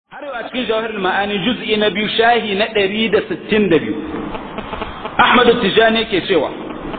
har yau a cikin jawahar ma'ani juz'i na biyu shahi na ɗari da sittin da biyu ahmadu tijani yake cewa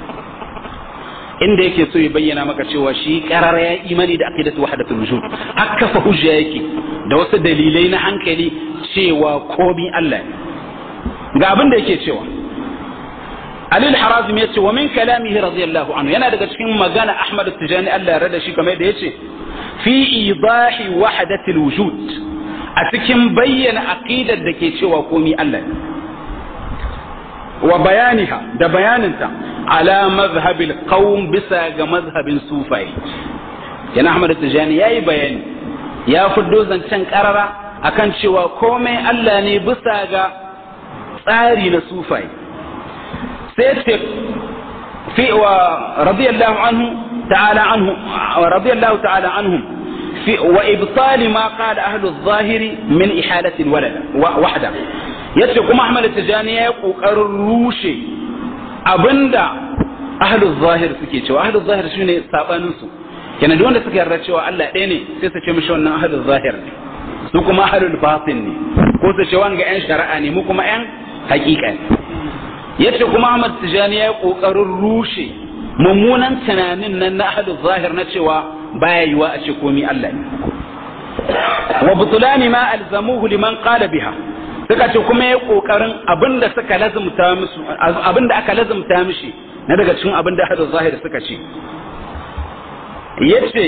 inda yake so ya bayyana maka cewa shi karara ya imani da aqidatu wahdatul wujud haka fa hujja yake da wasu dalilai na hankali cewa komi Allah ne ga abin da yake cewa Alil Harazim ya ce wa min kalamihi radiyallahu anhu yana daga cikin magana Ahmad Tijani Allah ya rada shi kamar da yace fi idahi wahdatil wujud a cikin bayyana aqidar da ke cewa komi Allah ne wa bayaniha da bayaninta ala mazhabil qaum bisa ga mazhabin sufai yana Ahmad Tijani yayi bayani ya fiddo zancen karara akan cewa komai Allah ne bisa ga tsari na sufai sai ce fi wa radiyallahu anhu ta'ala anhu radiyallahu ta'ala anhum في وإبطال ما قال أهل الظاهر من إحالة الولد وحده yace kuma Ahmad Tijani ya kokarin rushe abinda ahlul zahir suke cewa ahlul zahir shine sabanin su kenan duk wanda suka yarda cewa Allah ɗaya ne sai su ce mishi wannan ahlul zahir ne su kuma ahlul batin ne ko su ce wanga yan shari'a ne mu kuma yan hakika ne yace kuma Ahmad Tijani ya kokarin rushe mummunan tunanin nan na ahlul zahir na cewa baya yiwa a ce komi Allah ne wa butulani ma alzamuhu liman qala biha suka ce kuma ya kokarin abinda suka lazumta musu abinda aka lazumta mishi na daga cikin abinda hadu zahir suka ce yace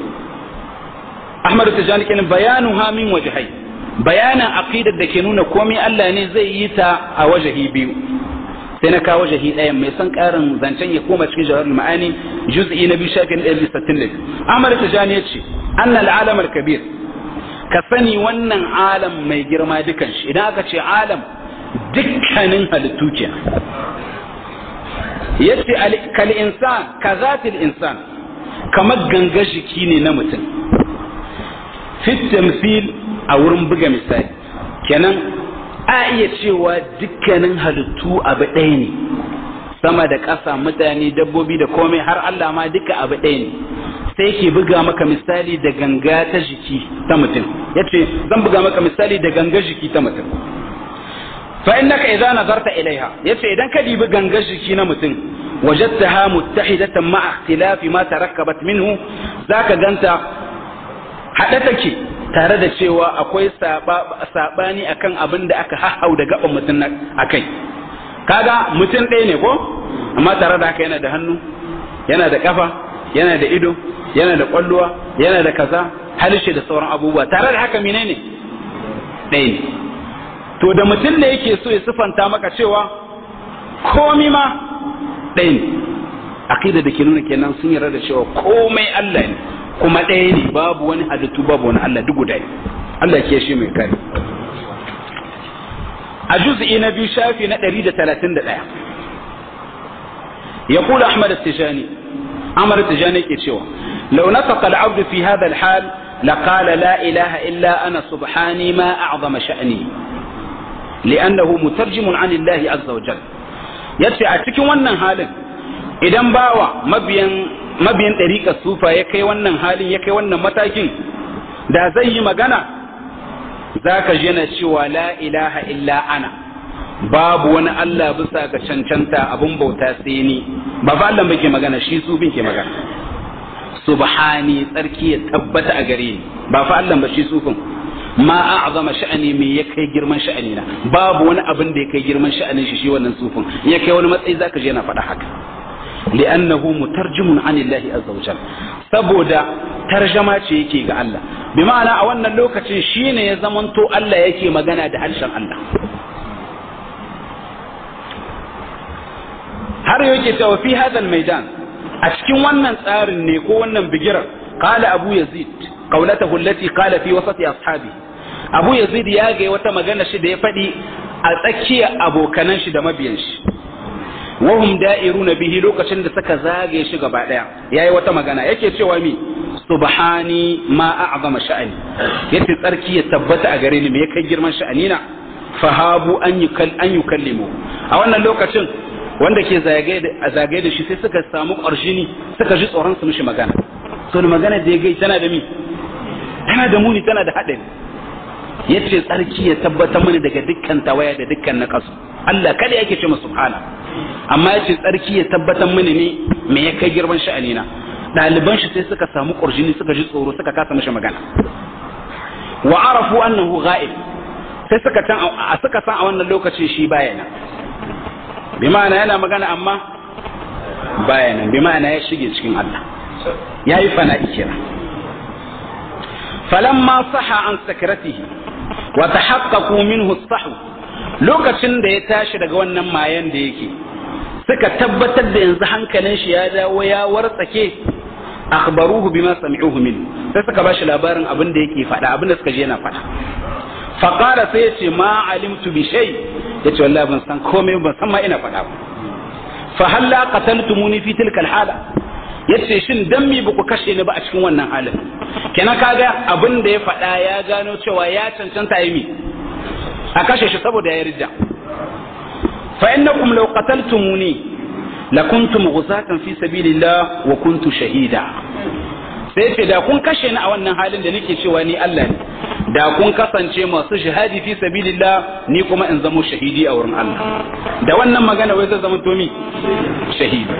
Ahmad Tijani kin bayanu ha min wajhai bayanan aqidar da ke nuna komai Allah ne zai yi ta a wajahi biyu sai na kawo jahi ɗayan mai son ƙarin zancen ya koma cikin jawar ma'ani juz'i na biyu shafin ɗaya bisa sittin da biyu amar tijani ya ce annal alamar kabir ka sani wannan alam mai girma dukan shi idan aka ce alam dukkanin halittu ke ya ce kal insan ka zatil insan kamar ganga jiki ne na mutum fit tamsil a wurin buga misali kenan a iya cewa dukkanin halittu abu ɗaya ne sama da ƙasa mutane dabbobi da komai har Allah ma duka abu ɗaya ne sai ke buga maka misali da ganga ta jiki ta mutum yace zan buga maka misali da ganga jiki ta mutum fa innaka idza nazarta ilaiha yace idan ka dibi ganga jiki na mutum wajadtaha muttahidatan ma'a ikhtilafi ma tarakkabat minhu zaka ganta hada take tare da cewa akwai sabani akan abin da aka hahau da gaban mutum a kai kaga mutum ɗaya ne ko amma tare da haka yana da hannu yana da kafa yana da ido yana da kwalluwa yana da kaza halishe da sauran abubuwa tare da haka menene ɗaya ne to da mutum da yake so ya sifanta maka cewa komi ma ɗaya ne aqida da ke nuna kenan sun yarda da cewa komai Allah ne kuma ɗaya ne babu wani halittu babu wani Allah duk guda Allah ke shi mai kare a juz'i na biyu shafi na 131 يقول أحمد التجاني أحمد التجاني كيتشوا لو نطق العبد في هذا الحال لقال لا إله إلا أنا سبحاني ما أعظم شأني لأنه مترجم عن الله عز وجل يتشي أتكي ونن حالا إذا باوا مبين mabiyin ɗariƙar sufa ya kai wannan halin ya kai wannan matakin da zai yi magana za ka yana cewa la ilaha illa ana babu wani Allah bisa ga cancanta abun bauta sai ni ba fa Allah ke magana shi sufin ke magana subhani tsarki ya tabbata a gare ni ba fa Allah ba shi sufin ma a'zama sha'ani me ya kai girman sha'ani na babu wani abin da ya kai girman sha'anin shi shi wannan sufin ya kai wani matsayi zaka je yana faɗa haka لأنه مترجم عن الله عز وجل saboda tarjama ce yake ga Allah bi ma'ana a wannan lokacin shine ya zamanto Allah yake magana da harshen Allah har yake cewa fi hadal maidan a cikin wannan tsarin ne ko wannan bigirar qala abu yazid qawlatahu allati qala fi wasati ashabi abu yazid ya ga wata magana shi da ya faɗi a tsakiyar abokanan shi da mabiyan shi wahum da'iruna bihi lokacin da suka zage shi gaba daya yayi wata magana yake cewa mi subhani ma a'zama sha'ani yace tsarki ya tabbata a gare ni me kai girman sha'ani na fahabu an yukal an yukallimu a wannan lokacin wanda ke zagaye da zagaye da shi sai suka samu ƙarshini suka ji tsoron su mishi magana so magana da ya gai tana da mi tana da muni tana da haɗari yace tsarki ya tabbatar mini daga dukkan tawaya da dukkan naqasu Allah kada yake ce masa subhana amma yace tsarki ya tabbatar mini ne me ya kai girman sha'ani na ɗaliban shi sai suka samu ƙurjini suka ji tsoro suka kasa mishi magana wa arafu annahu ghaib sai suka san a suka san a wannan lokacin shi baya nan bi ma'ana yana magana amma baya nan bi ma'ana ya shige cikin Allah yayi fana'i kira falamma saha an sakratihi wa tahaqqaqu minhu as-sahw lokacin da ya tashi daga wannan mayan da yake suka tabbatar da yanzu hankalin shi ya dawo ya wartsake akhbaruhu bima sami'uhu min sai suka bashi labarin abin da yake faɗa abin da suka je yana faɗa faqala sai ya ce ma alimtu bi shay yace wallahi ban san komai ban san ma ina faɗa ba fa halla qataltumuni fi tilka alhala yace shin dan mi ba ku kashe ni ba a cikin wannan halin kenan kaga abin da ya faɗa ya gano cewa ya cancanta yi mi a kashe shi saboda ya rija fa innakum law qataltumuni lakuntum ghusatan fi sabilillah wa kuntu shahida sai ce da kun kashe ni a wannan halin da nake cewa ni Allah ne da kun kasance masu shahadi fi sabilillah ni kuma in zamo shahidi a wurin Allah da wannan magana wai zai zama to mi shahidi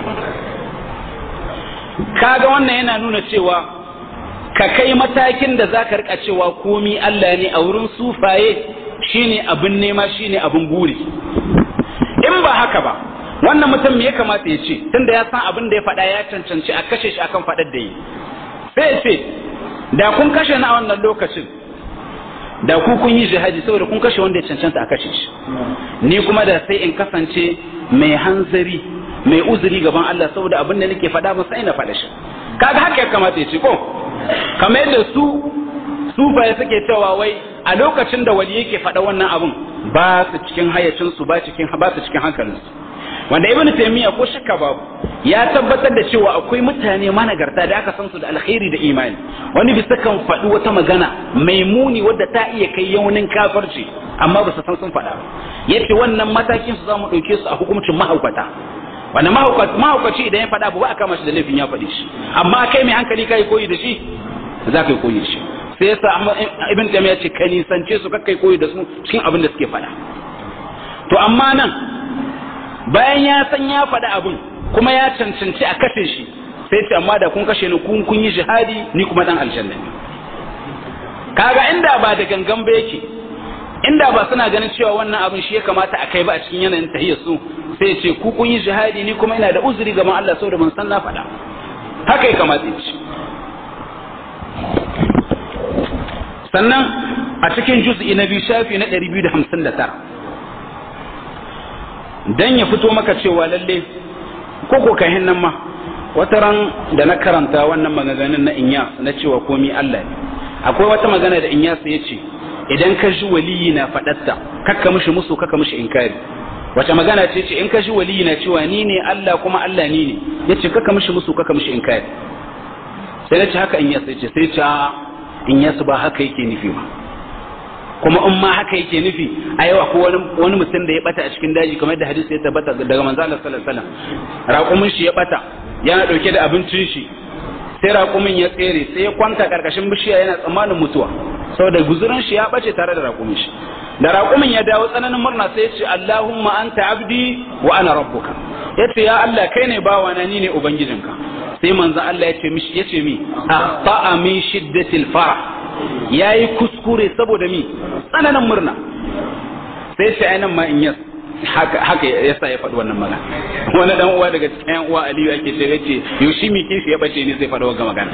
kaga wannan yana nuna cewa ka kai matakin da zaka rika cewa komi Allah ne a wurin sufaye shine abin nema shine abin buri in ba haka ba wannan mutum me ya kamata ya ce tunda ya san abin da ya faɗa ya cancanci a kashe shi akan faɗar da yi sai ya ce da kun kashe na wannan lokacin da ku kun yi jihadi saboda kun kashe wanda ya cancanta a kashe shi ni kuma da sai in kasance mai hanzari mai uzuri gaban Allah saboda abin da nake faɗa ba sai na faɗa shi kaga haka ya kamata ya ce ko kamar yadda su sufaye suke cewa wai a lokacin da wali yake faɗa wannan abin ba su cikin hayyacinsu ba cikin ba su cikin hankalinsu wanda ibn taymiya ko shakka babu ya tabbatar da cewa akwai mutane managarta da aka san su da alkhairi da imani wani bisa kan faɗi wata magana mai muni wadda ta iya kai yaunin kafarci amma ba su san sun faɗa yace wannan matakin su zamu ɗauke su a hukuncin mahaukata wanda mahaukaci idan ya faɗa ba a kama shi da laifin ya faɗi shi amma kai mai hankali kai koyi da shi za ka yi koyi da shi sai yasa ibn taymiya ce ka nisance su kakkai koyi da su cikin abin da suke faɗa to amma nan bayan ya san ya faɗi abin kuma ya cancanci a kashe shi sai ce amma da kun kashe ni kun kun yi jihadi ni kuma dan aljanna ne kaga inda ba da gangan ba yake inda ba suna ganin cewa wannan abin shi ya kamata a kai ba a cikin yanayin tahiyyar su sai ce ku kun yi jihadi ni kuma ina da uzuri gaban Allah saboda ban san na faɗa haka ya kamata ya ce sannan a cikin juz'i na biyu shafi na 259 dan ya fito maka cewa lalle ko ko kahin nan ma wata ran da na karanta wannan maganganun na Inyas na cewa komi Allah ne akwai wata magana da Inyas ya ce idan ka ji waliyi na faɗatta kakka mishi musu kakka mishi inkari wace magana ce ce in ka ji waliyi na cewa ni ne Allah kuma Allah ni ne yace kakka mishi musu kakka mishi inkari sai na ce haka Inyas ya ce sai ce Inyas ba haka yake nufi ba kuma in ma haka yake nufi a yawa ko wani mutum da ya bata a cikin daji kamar da hadisi ya tabbata daga manzo Allah sallallahu alaihi wasallam raƙumin shi ya bata yana dauke da abincin shi sai raƙumin ya tsere sai ya kwanta karkashin bishiya yana tsammanin mutuwa saboda guzurin shi ya bace tare da raƙumin shi da raƙumin ya dawo tsananin murna sai ya ce Allahumma anta abdi wa ana rabbuka yace ya Allah kai ne bawana ni ne ubangijinka sai manzo Allah ya ce mishi yace mi akhta'a min shiddatil farah ya yi kuskure saboda mi tsananin murna sai shi ainihin ma in yas haka ya sa ya faɗi wannan magana wani dan uwa daga cikin yan uwa aliyu ake ce yace yoshi mi kishi ya bace ne zai faɗi wannan magana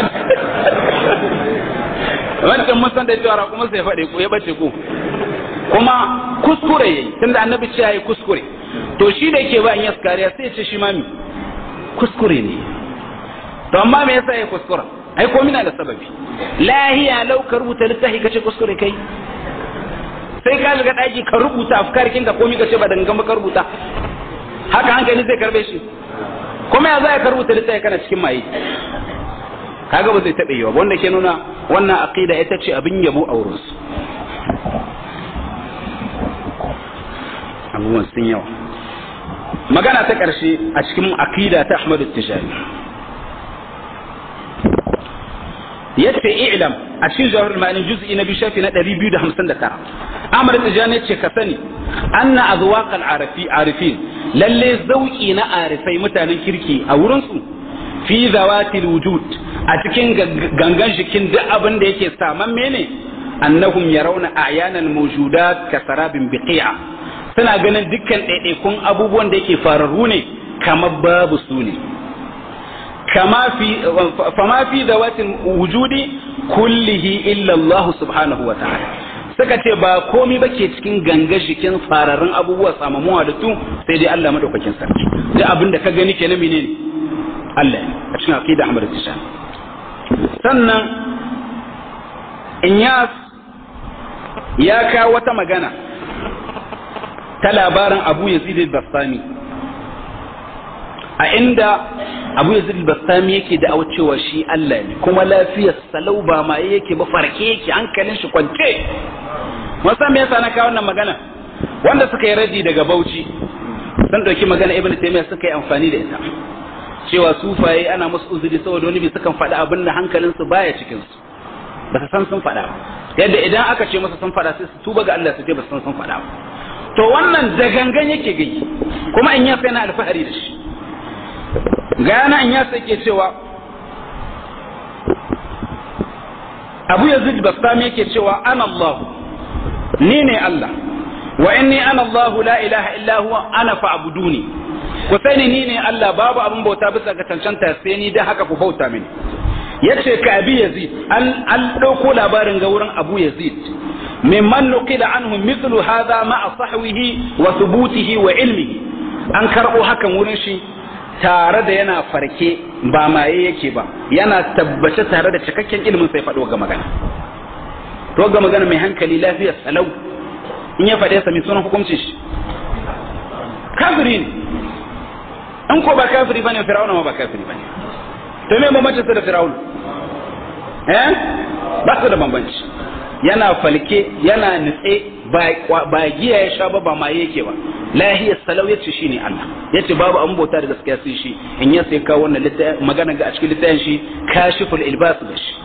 wancan mun san da cewa raƙuma sai ya faɗi ko ya bace ko kuma kuskure yayi tunda annabi ce yayi kuskure to shi da yake ba in yas kariya sai ya ce shi ma mi kuskure ne to amma me yasa ya kuskura ai ko mina da sababi lahiya lau ka rubuta littafi kace kuskure kai sai ka shiga daki ka rubuta afkarkin ka komai kace ba dangan ba ka rubuta haka hankali zai karbe shi kuma ya zai ka rubuta littafi kana cikin maye kaga ba zai taɓa yiwa wanda ke nuna wannan aqida ita ce abin yabo a wurin su abubuwan sun yawa magana ta ƙarshe a cikin aqida ta Ahmadu Tijani yace i'lam a cikin jawahar ma'ani juz'i na biyu shafi na 259 Ahmad Tijani yace ka sani anna azwaqal arafi arifin lalle zauki na arifai mutanen kirki a wurin su fi zawatil wujud a cikin gangan jikin duk abin da yake saman mene annahum yarawna a'yanan mawjudat ka sarabin biqi'a suna ganin dukkan ɗaiɗaikun abubuwan da yake fararru ne kamar babu su ne kama fi fama fi zawatil wujudi kullihi illa Allah subhanahu wa ta'ala suka ce ba komai ba ke cikin ganga jikin fararrun abubuwa samamu halittu sai dai Allah madaukakin sarki duk abin da ka gani ke na menene Allah a cikin aqida Ahmad Tishan sannan Inyas ya kawo wata magana ta labarin Abu Yazid al-Bastami a inda Abu Yazid al-Bastami yake da cewa shi Allah ne kuma lafiyar salau ba ma yake ba farke yake hankalin shi kwance wasan me yasa na kawo wannan magana wanda suka yi raji daga Bauchi sun dauki magana Ibn Taymiyyah suka yi amfani da ita cewa sufaye ana musu uzuri saboda wani bi sukan faɗi abin da hankalinsu baya cikin su ba su san sun faɗa yadda idan aka ce masa sun faɗa sai su tuba ga Allah su ce ba su san sun faɗa to wannan da gangan yake gai kuma in ya sai na alfahari da shi gana in ya sai ke cewa Abu Yazid Bastami yake cewa ana Allah ni ne Allah wa inni ana Allah la ilaha illa huwa ana fa'buduni ku sani ni ne Allah babu abin bauta bisa ga cancanta sai ni da haka ku bauta mini yace ka abi yazid an an dauko labarin ga wurin abu yazid mimman nuqila anhu mithlu hadha ma sahwihi wa thubutihi wa ilmihi an karbo hakan wurin shi tare da yana farke ba maye yake ba yana tabbace tare da cikakken ilimin sai faɗo ga magana to ga magana mai hankali lafiyar salau in ya faɗe sa mai sunan hukuncin shi kafiri ne in ko ba kafiri bane fir'auna ma ba kafiri bane to me bambanci da fir'auna eh ba su da bambanci yana falke yana nitse ba giya ya sha ba ba ma yake ba lahiyar salau yace shine Allah yace babu an bauta da gaskiya sai shi in ya sai kawo wannan magana ga a cikin littafin shi kashiful ilbas da shi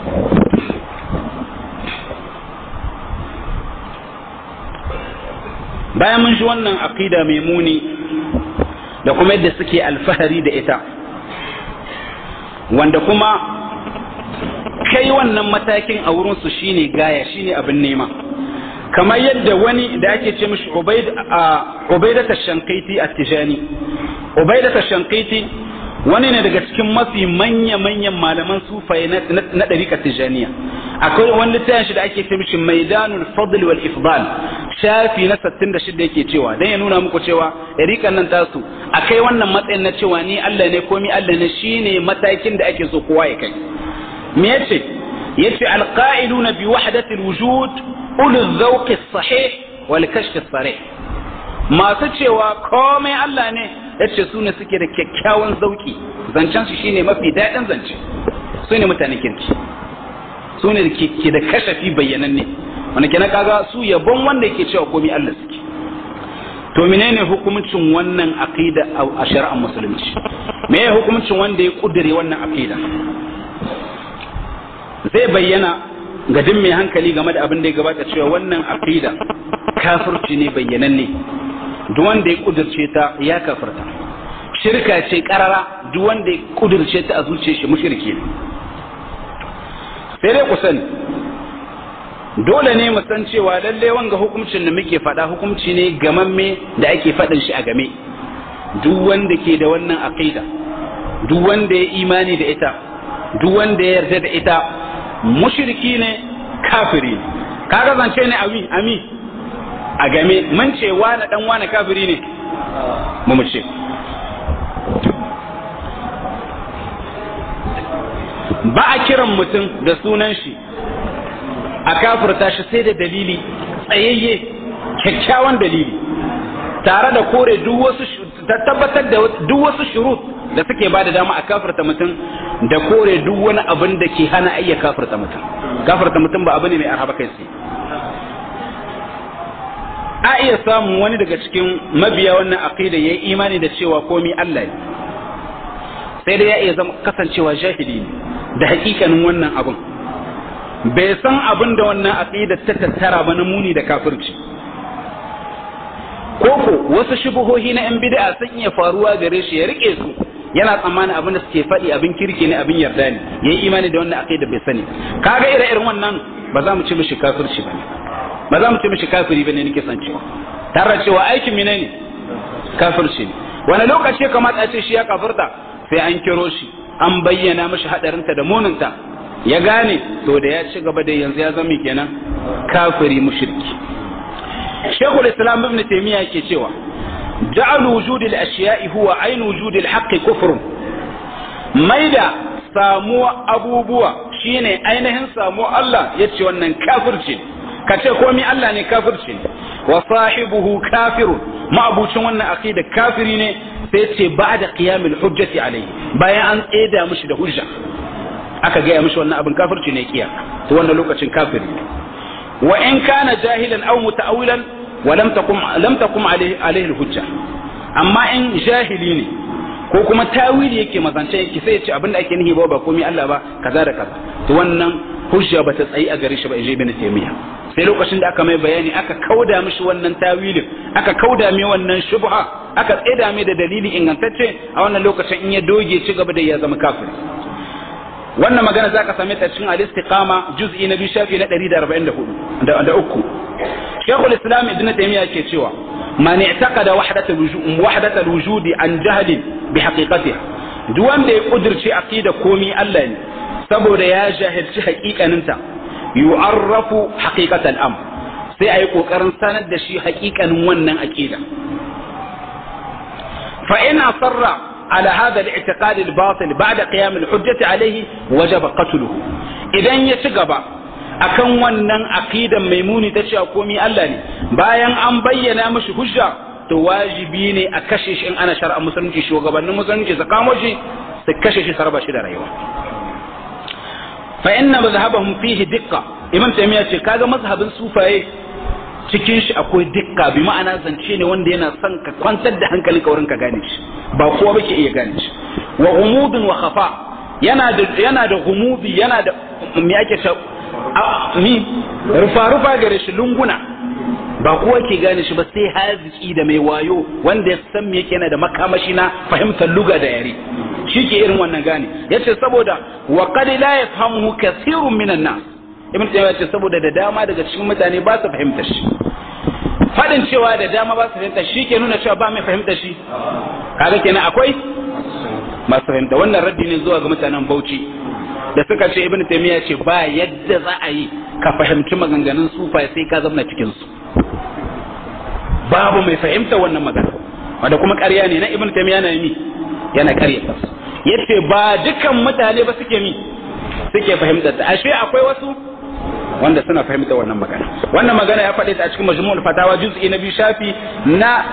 bayan mun ji wannan aqida mai muni da kuma yadda suke alfahari da ita wanda kuma kai wannan matakin a wurinsu shine gaya shine abin nema kamar yadda wani da ake ce mishi ubaidata shankaiti a tijani ubaidata shankaiti wani ne daga cikin mafi manya-manyan malaman sufaye na ɗarika tijaniya akwai wani littafin shi da ake ce mishi maidanul fadl wal ifdal shafi na 66 yake cewa dan ya nuna muku cewa ɗarikan nan tasu akai wannan matsayin na cewa ni Allah ne ko mi Allah ne shine matakin da ake so kowa ya kai me yace yace alqa'iluna bi wahdati alwujud ulu dhawq as-sahih wal kashf as-sarih masu cewa komai Allah ne yace su ne suke da kyakkyawan zauki zancen su shine mafi daɗin zance su ne mutanen kirki su ne ke da kashafi bayyananne wanda kenan kaga su yabon wanda yake cewa komai Allah suke to menene hukuncin wannan aqida a shari'ar musulunci me ya hukuncin wanda ya kudure wannan aqida zai bayyana ga duk mai hankali game da abin da ya gabata cewa wannan aqida kafirci ne bayyananne duk wanda ya kudurce ta ya kafirta shirka ce karara duk wanda ya kudurce ta a zuciyar shi mushriki ne sai dai ku sani dole ne mu san cewa lalle wanga hukuncin da muke faɗa hukunci ne gamamme da ake faɗin shi a game duk wanda ke da wannan aqida duk wanda ya imani da ita duk wanda ya yarda da ita mushriki ne kafiri ne kaga zance ne ami ami a game mun ce wani dan wani kafiri ne mu mu ce ba a kiran mutum da sunan shi a kafirta shi sai da dalili tsayayye kyakkyawan dalili tare da kore duk wasu tabbatar da duk wasu shurut da suke ba da dama a kafirta mutum da kore duk wani abin da ke hana ayya kafirta mutum kafirta mutum ba abu ne mai arhaba kai sai a iya samun wani daga cikin mabiya wannan aqida yayi imani da cewa komai Allah ne sai dai ya iya zama kasancewa jahili ne da hakikanin wannan abin bai san abin da wannan aqida ta tattara ba na muni da kafirci koko wasu shubuhohi na yan bid'a sun iya faruwa gare shi ya rike su yana tsammanin abin da suke faɗi abin kirki ne abin yarda ne yayi imani da wannan aqida bai sani kaga ire irin wannan ba za mu ci mishi kafirci bane ba za mu ci mishi kafiri bane nake san cewa tare cewa aikin mine ne kafirci ne wani lokaci ya kamata a ce shi ya kafirta sai an kiro shi an bayyana mishi hadarinta da muninta ya gane to da ya ci gaba da yanzu ya zama kenan kafiri mushriki shekul islam ibn taymiya ke cewa ja'al wujud al-ashiya'i huwa ayn wujud al-haqq kufr maida samuwa abubuwa shine ainihin samuwa Allah yace wannan kafirci ka ce komai Allah ne kafirci wa sahibuhu kafirun ma'abucin wannan aqida kafiri ne sai ce ba'da qiyamil hujjati alayhi bayan an tseda mishi da hujja aka gaya mishi wannan abin kafirci ne kiya to wannan lokacin kafiri wa in kana jahilan aw muta'awilan wa lam takum lam takum alayhi alayhi hujja amma in jahili ne ko kuma tawili yake mazance yake sai ya ce abin da ake nihi ba ba komai Allah ba kaza da kaza to wannan hujja bata tsayi a gare shi ba in je ibn taymiya sai lokacin da aka mai bayani aka kauda mishi wannan tawilin aka kauda mai wannan shubha aka tsaida mai da dalili ingantacce a wannan lokacin in ya doge ci gaba da ya zama kafiri wannan magana zaka same ta cikin al-istiqama juz'i na biyu shafi na 144 da uku Sheikhul Islam Ibn Taymiyyah ke cewa man i'taqada wahdat al-wujud wahdat al-wujud an jahl bi haqiqatiha duk wanda ya kudirce aqida komi Allah ne saboda ya jahilci haƙiƙaninta yu'arrafu haqiqatal am sai ayi kokarin sanar da shi haƙiƙanin wannan aqida fa in asarra على هذا الاعتقاد الباطل بعد قيام الحجة عليه وجب قتله idan ya ci gaba akan wannan aqidan maimuni ta cewa komai Allah ne bayan an bayyana mashi hujja to wajibi ne a kashe shi in ana shar'a musulunci shugabannin musulunci su kamo shi su kashe shi sarba shi da rayuwa fa inna mazhabahum fihi dikka imam taymiya ce kaga mazhabin sufaye cikin shi akwai dikka bi ma'ana zance ne wanda yana son ka kwantar da hankalin ka wurin ka gane shi ba kowa bake iya gane shi wa ghumudun wa khafa yana da yana da ghumudi yana da me ake ta ni rufa rufa gare shi lunguna ba kowa ke gane shi ba sai haziki da mai wayo wanda ya san me yake yana da makamashi na fahimtar luga da yare shi ke irin wannan gane yace saboda wa qad la yafhamuhu kathirun minan nas ibn taymiya ce saboda da dama daga cikin mutane ba su fahimta shi fadin cewa da dama ba su fahimta shi ke nuna cewa ba mai fahimta shi kaga kenan akwai masu fahimta wannan raddi ne zuwa ga mutanen Bauchi da suka ce ibn taymiya ce ba yadda za a yi ka fahimci maganganun sufa sai ka zama cikin su babu mai fahimta wannan magana wanda kuma ƙarya ne na ibn taymiya na mi yana ƙarya yace ba dukan mutane ba suke mi suke fahimtar ta ashe akwai wasu wanda suna fahimta wannan magana wannan magana ya faɗi ta a cikin majmu'ul fatawa juz'i na biyu shafi na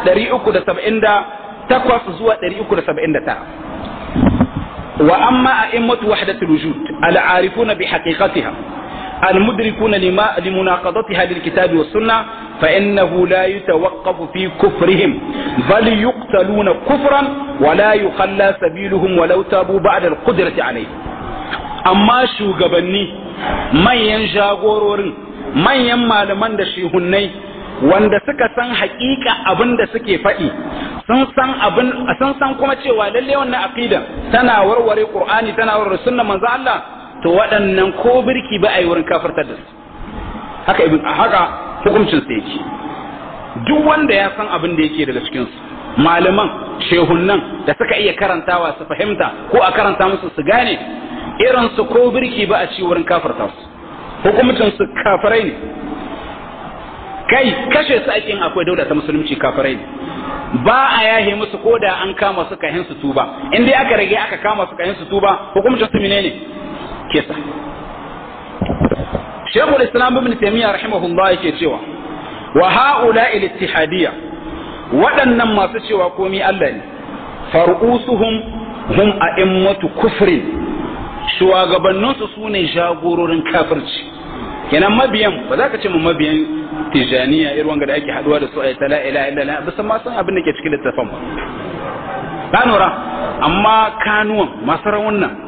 378 zuwa 379 wa amma a'immatu wahdatul wujud al-arifuna bi haqiqatiha المدركون لما لمناقضتها للكتاب والسنة فإنه لا يتوقف في كفرهم بل يقتلون كفرا ولا يخلى سبيلهم ولو تابوا بعد القدرة عليه amma shugabanni manyan jagororin manyan malaman da shehunnai wanda suka san hakika abin da suke faɗi sun san abin sun san kuma cewa lalle wannan aqida tana warware qur'ani tana warware sunnar manzo Allah to waɗannan ko birki ba a yi wurin kafirtar da su haka ibn haka hukuncin sa yake duk wanda ya san abin da yake daga cikin su malaman shehunnan da suka iya karantawa su fahimta ko a karanta musu su gane irin su ko birki ba a ci wurin kafarta su hukumcin su kafirai ne kai kashe su ake yin akwai dauda ta musulunci kafirai ne ba a yahe musu ko da an kama su kahin su tuba in dai aka rage aka kama su kahin su tuba hukumcin su menene kisa Sheikhul Islam Ibn Taymiyyah rahimahullah yake cewa wa haula al-ittihadiyya waɗannan masu cewa komai Allah ne far'usuhum hum a'immatu kufrin shugabanninsu su ne jagororin kafirci kenan mabiyan ba za ka ce mu mabiyan tijaniya irin wanga da ake haduwa da su a ta la ilaha illallah ba san ma san abin da ke cikin littafin ba ka nura amma kanuwan masu rawunan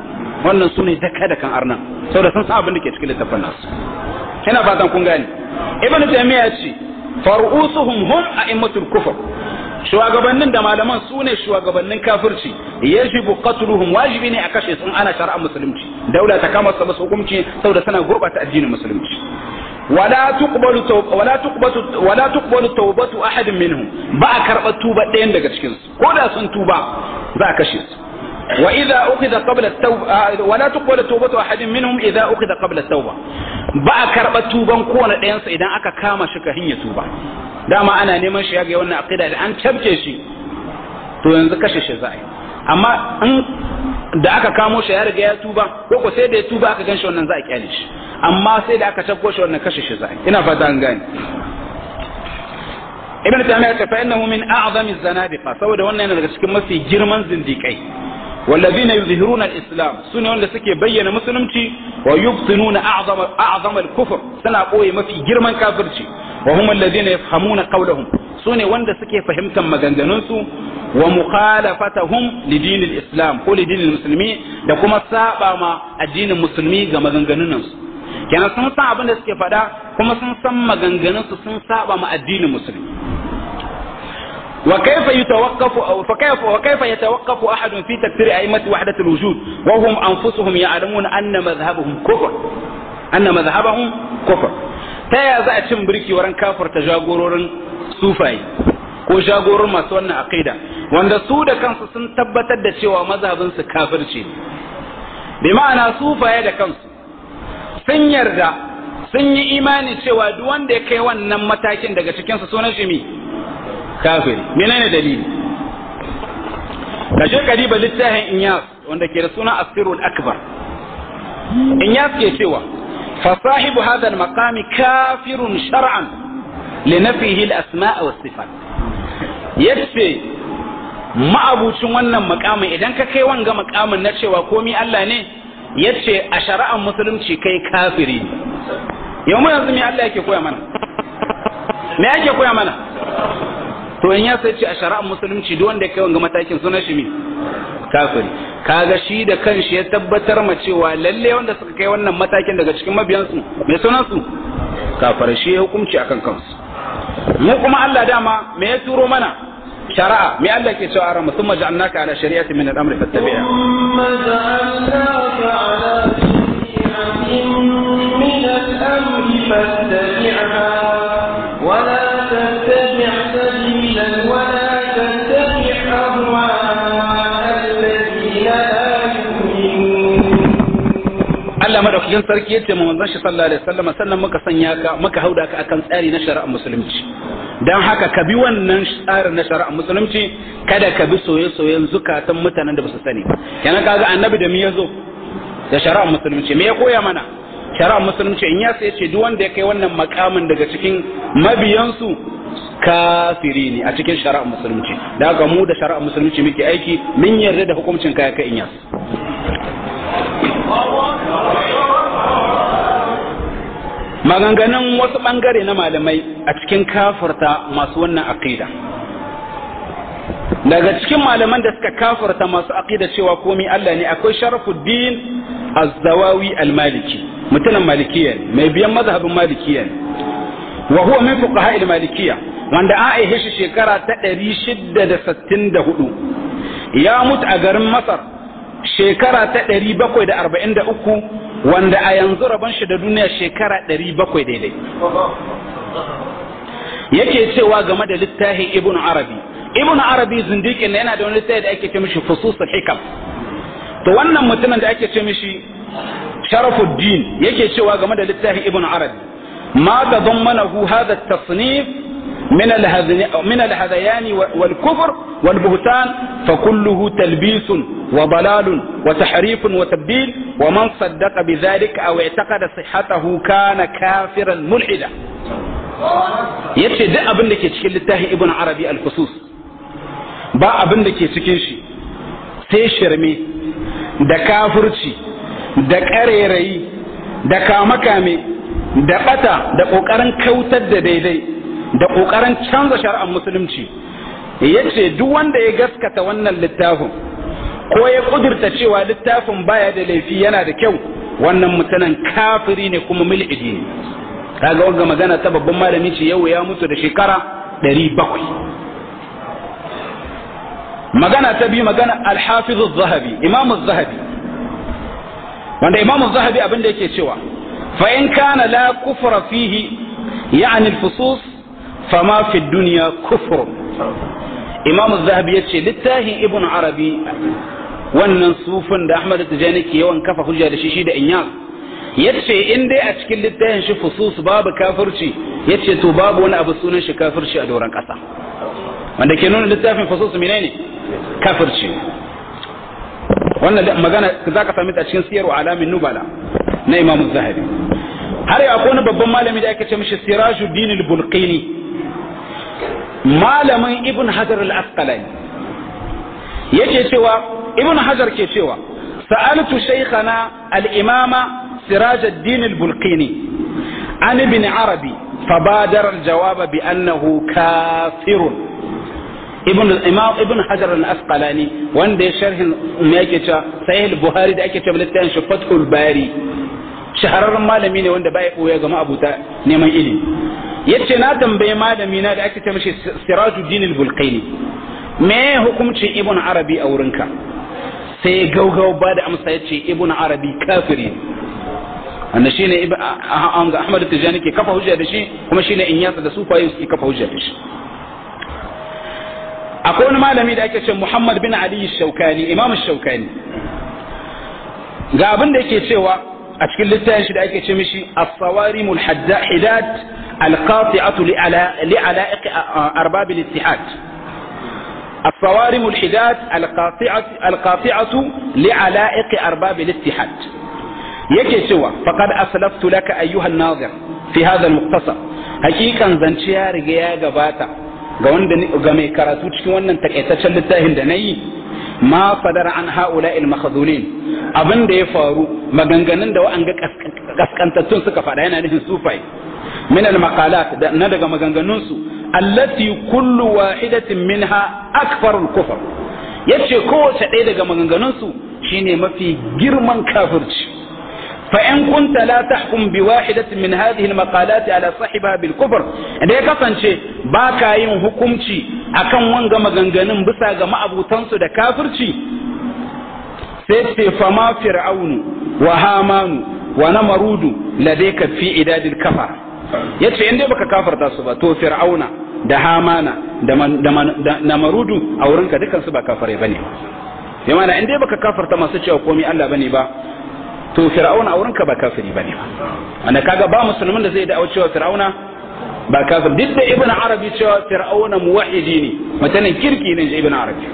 wannan su ne daka da kan arnan saboda sun san abin da ke cikin littafin nasu ina fatan kun gane ibn taymiya ya ce far'usuhum hum a'immatul kufr shugabannin da malaman su ne shugabannin kafirci yajibu qatluhum wajibi ne a kashe sun ana shari'ar musulunci daula ta kama su hukunci saboda suna gurbata addinin musulunci ولا تقبل توب ولا تقبل ولا تقبل توبة أحد منهم با كربة توبة دين daga cikin su ko da sun tuba za a kashe su وإذا أخذ قبل التوبة ولا تقبل توبة أحد منهم إذا أخذ قبل التوبة ba karɓar tuban kowane ɗayansa idan aka kama shi ka hinya tuba dama ana neman shi ya ga wannan aqida da an tabke shi to yanzu kashe shi za a yi amma in da aka kamo shi ya riga ya tuba ko ko sai da ya tuba aka gan shi wannan za a kyale shi amma sai da aka tabbo shi wannan kashe shi za a yi ina fata an gane ibn taymiyyah ta fa innahu min a'zami zanadiqa saboda wannan yana daga cikin mafi girman zindikai والذين يظهرون الإسلام سنة ولا سكي بين مسلمتي ويبطنون أعظم أعظم الكفر سنة قوي ما في جرمان كافرتي وهم الذين يفهمون قولهم سنة ولا سكي فهمت مغنغنونسو ومخالفتهم لدين الإسلام هو لدين المسلمين لكما سابع ما الدين المسلمي مغنغنونسو kenan sun san abin da suke faɗa kuma sun san maganganunsu sun saba ma addinin musulmi وكيف يتوقف أو فكيف وكيف يتوقف أحد في تكفير أئمة وحدة الوجود وهم أنفسهم يعلمون أن مذهبهم كفر أن مذهبهم كفر تيا za a cin birki wurin kafarta jagororin sufai ko jagororin masu wannan aqida wanda su da kansu sun tabbatar da cewa mazhabin su kafirci bi ma'ana sufaye da kansu sun yarda sun yi imani cewa duk wanda ya kai wannan matakin daga cikin su sunan shi mi kafiri menene dalili kashe kariba littafin inyas wanda ke da suna asirul akbar inyas ke cewa fasahibu hadha al-maqami kafirun shar'an li nafihi al-asma' wa sifat yace ma'abucin wannan makamin idan ka kai wanga makamin na cewa komi Allah ne yace a shari'ar musulunci kai kafiri yau mu yanzu me Allah yake koya mana me yake koya mana to in ya sai ce a shari'ar musulunci duk wanda ya kai wanga matakin sunan shi me kafiri kaga shi da kanshi ya tabbatar ma cewa lalle wanda suka kai wannan matakin daga cikin mabiyansu me sunan su kafir shi ya hukunci akan kansu mu kuma Allah dama me ya turo mana shari'a me Allah ke cewa ara musamman ja'alnaka ala shari'ati min al-amri fattabi'a ثم جعلناك على شريعة من الأمر فاتبعها ولا تتبع سبيلا ولا تتبع أهواء الذين لا يؤمنون Allah madaukakin sarki yace mu manzon shi sallallahu alaihi wasallam sannan muka sanya ka muka hauda ka akan tsari na shari'ar musulunci dan haka ka bi wannan tsarin na shari'ar musulunci kada ka bi soye-soyen zukatan mutanen da basu sani ba kenan kaga annabi da me yazo da shari'ar musulunci me ya koya mana shari'ar musulunci in ya sai ce duk wanda ya kai wannan makamin daga cikin mabiyansu kafiri ne a cikin shari'ar musulunci da haka mu da shari'ar musulunci muke aiki mun yarda da hukuncin kaya kai in yasu maganganun wasu ɓangare na malamai a cikin kafarta masu wannan aqida daga cikin malaman da suka kafarta masu aqida cewa komai Allah ne akwai sharafuddin az-zawawi al-maliki mutumin malikiya ne mai biyan mazhabin malikiya ne wa huwa min fuqaha al-malikiya wanda an aihe shi shekara ta 664 ya mutu a garin Masar shekara ta 743 wanda a yanzu rabon shi da duniya shekara ɗari bakwai daidai yake cewa game da littafi ibn arabi ibn arabi zindikin yana da wani littafi da ake ce mishi fususul hikam to wannan mutumin da ake ce mishi sharafuddin yake cewa game da littafin ibn arabi ma tadammanahu hadha at-tasnif من من الهذيان والكفر والبهتان فكله تلبيس وضلال وتحريف وتبديل ومن صدق بذلك او اعتقد صحته كان كافرا ملحدا yace duk abin da ke cikin littafin ibn arabi al-fusus ba abin da ke cikin shi sai shirme da kafirci da ƙarerayi da kame-kame da ɓata da ƙoƙarin kautar da daidai da ƙoƙarin canza shari'ar musulunci ya ce duk wanda ya gaskata wannan littafin ko ya kudurta cewa littafin baya da laifi yana da kyau wannan mutanen kafiri ne kuma mil'idi ne kaga wanga magana ta babban malami ce yau ya mutu da shekara ɗari bakwai magana ta biyu magana alhafiz zahabi imamu zahabi wanda imamu zahabi abin da yake cewa fa in kana la kufra fihi ya'ni al-fusus fama fi dunya kufr imamu zahabi yace littafin ibn arabi wannan sufin da ahmad tijani ke yawan kafa hujja da shi shi da inyas yace in dai a cikin littafin shi fusus babu kafirci yace to babu wani abu sunan shi kafirci a doron kasa wanda ke nuna littafin fusus menene kafirci wannan magana za ka sami ta cikin siyarwa alamin nubala na imamu zahabi har yau akwai wani babban malami da ake ce mishi sirajuddin al-bulqini malamin ibn hajar al-asqalani yake cewa ibn hajar ke cewa sa'altu shaykhana al-imama sirajuddin al-bulqini an ibn arabi فبادر الجواب بأنه كافر ibn imam ibn hajar al-asqalani wanda ya sharhin me yake cewa sahih buhari da ake cewa littafin shi fathul bari shahararren malami ne wanda bai koya ga ma'abuta neman ilimi yace na tambaye malami na da ake cewa shi sirajuddin al-bulqaini me hukuncin ibn arabi a wurinka sai gaugau ba da amsa yace ibn arabi kafiri wanda shine ahmad tijani ke kafa hujja da shi kuma shine inyasa da sufayi suke kafa hujja da shi akwai wani malami da ake ce Muhammad bin Ali Shaukani Imam Shaukani ga abin da yake cewa a cikin littafin shi da ake ce mishi as-sawarim al-haddat al-qati'atu li ala'iq arbab al-ittihad الصوارم الحداد القاطعة القاطعة لعلائق أرباب الاتحاد yake cewa faqad aslaftu laka ayyuhan nazir fi hadha al-muqtasar hakikan zance ya riga ya gabata ga wanda ga mai karatu cikin wannan takaitaccen littafin da nayi ma fadara an haula il makhzulin abin da ya faru maganganun da wa'anga kaskantattun suka faɗa yana nufin sufai min al maqalat na daga maganganun su allati kullu wahidatin minha akfarul kufr yace kowace ɗaya daga maganganun su shine mafi girman kafirci فإن كنت لا تحكم بواحدة من هذه المقالات على صاحبها بالكفر da ya kasance ba ka yin hukunci akan wanga maganganun bisa ga ma'abutansu da kafirci sai ce fama fir'aunu wa hamanu wa namarudu ladayka fi idadil kafar yace in dai baka kafarta su ba to fir'auna da hamana da namarudu a wurinka dukan su ba kafare bane ba yana in dai baka kafarta masu cewa komai Allah bane ba to fir'auna a wurinka ba kafiri bane ba wanda kaga ba musulmin da zai da cewa fir'auna ba kafir duk da ibn arabi cewa fir'auna muwahhidi ne mutanen kirki ne ibn arabi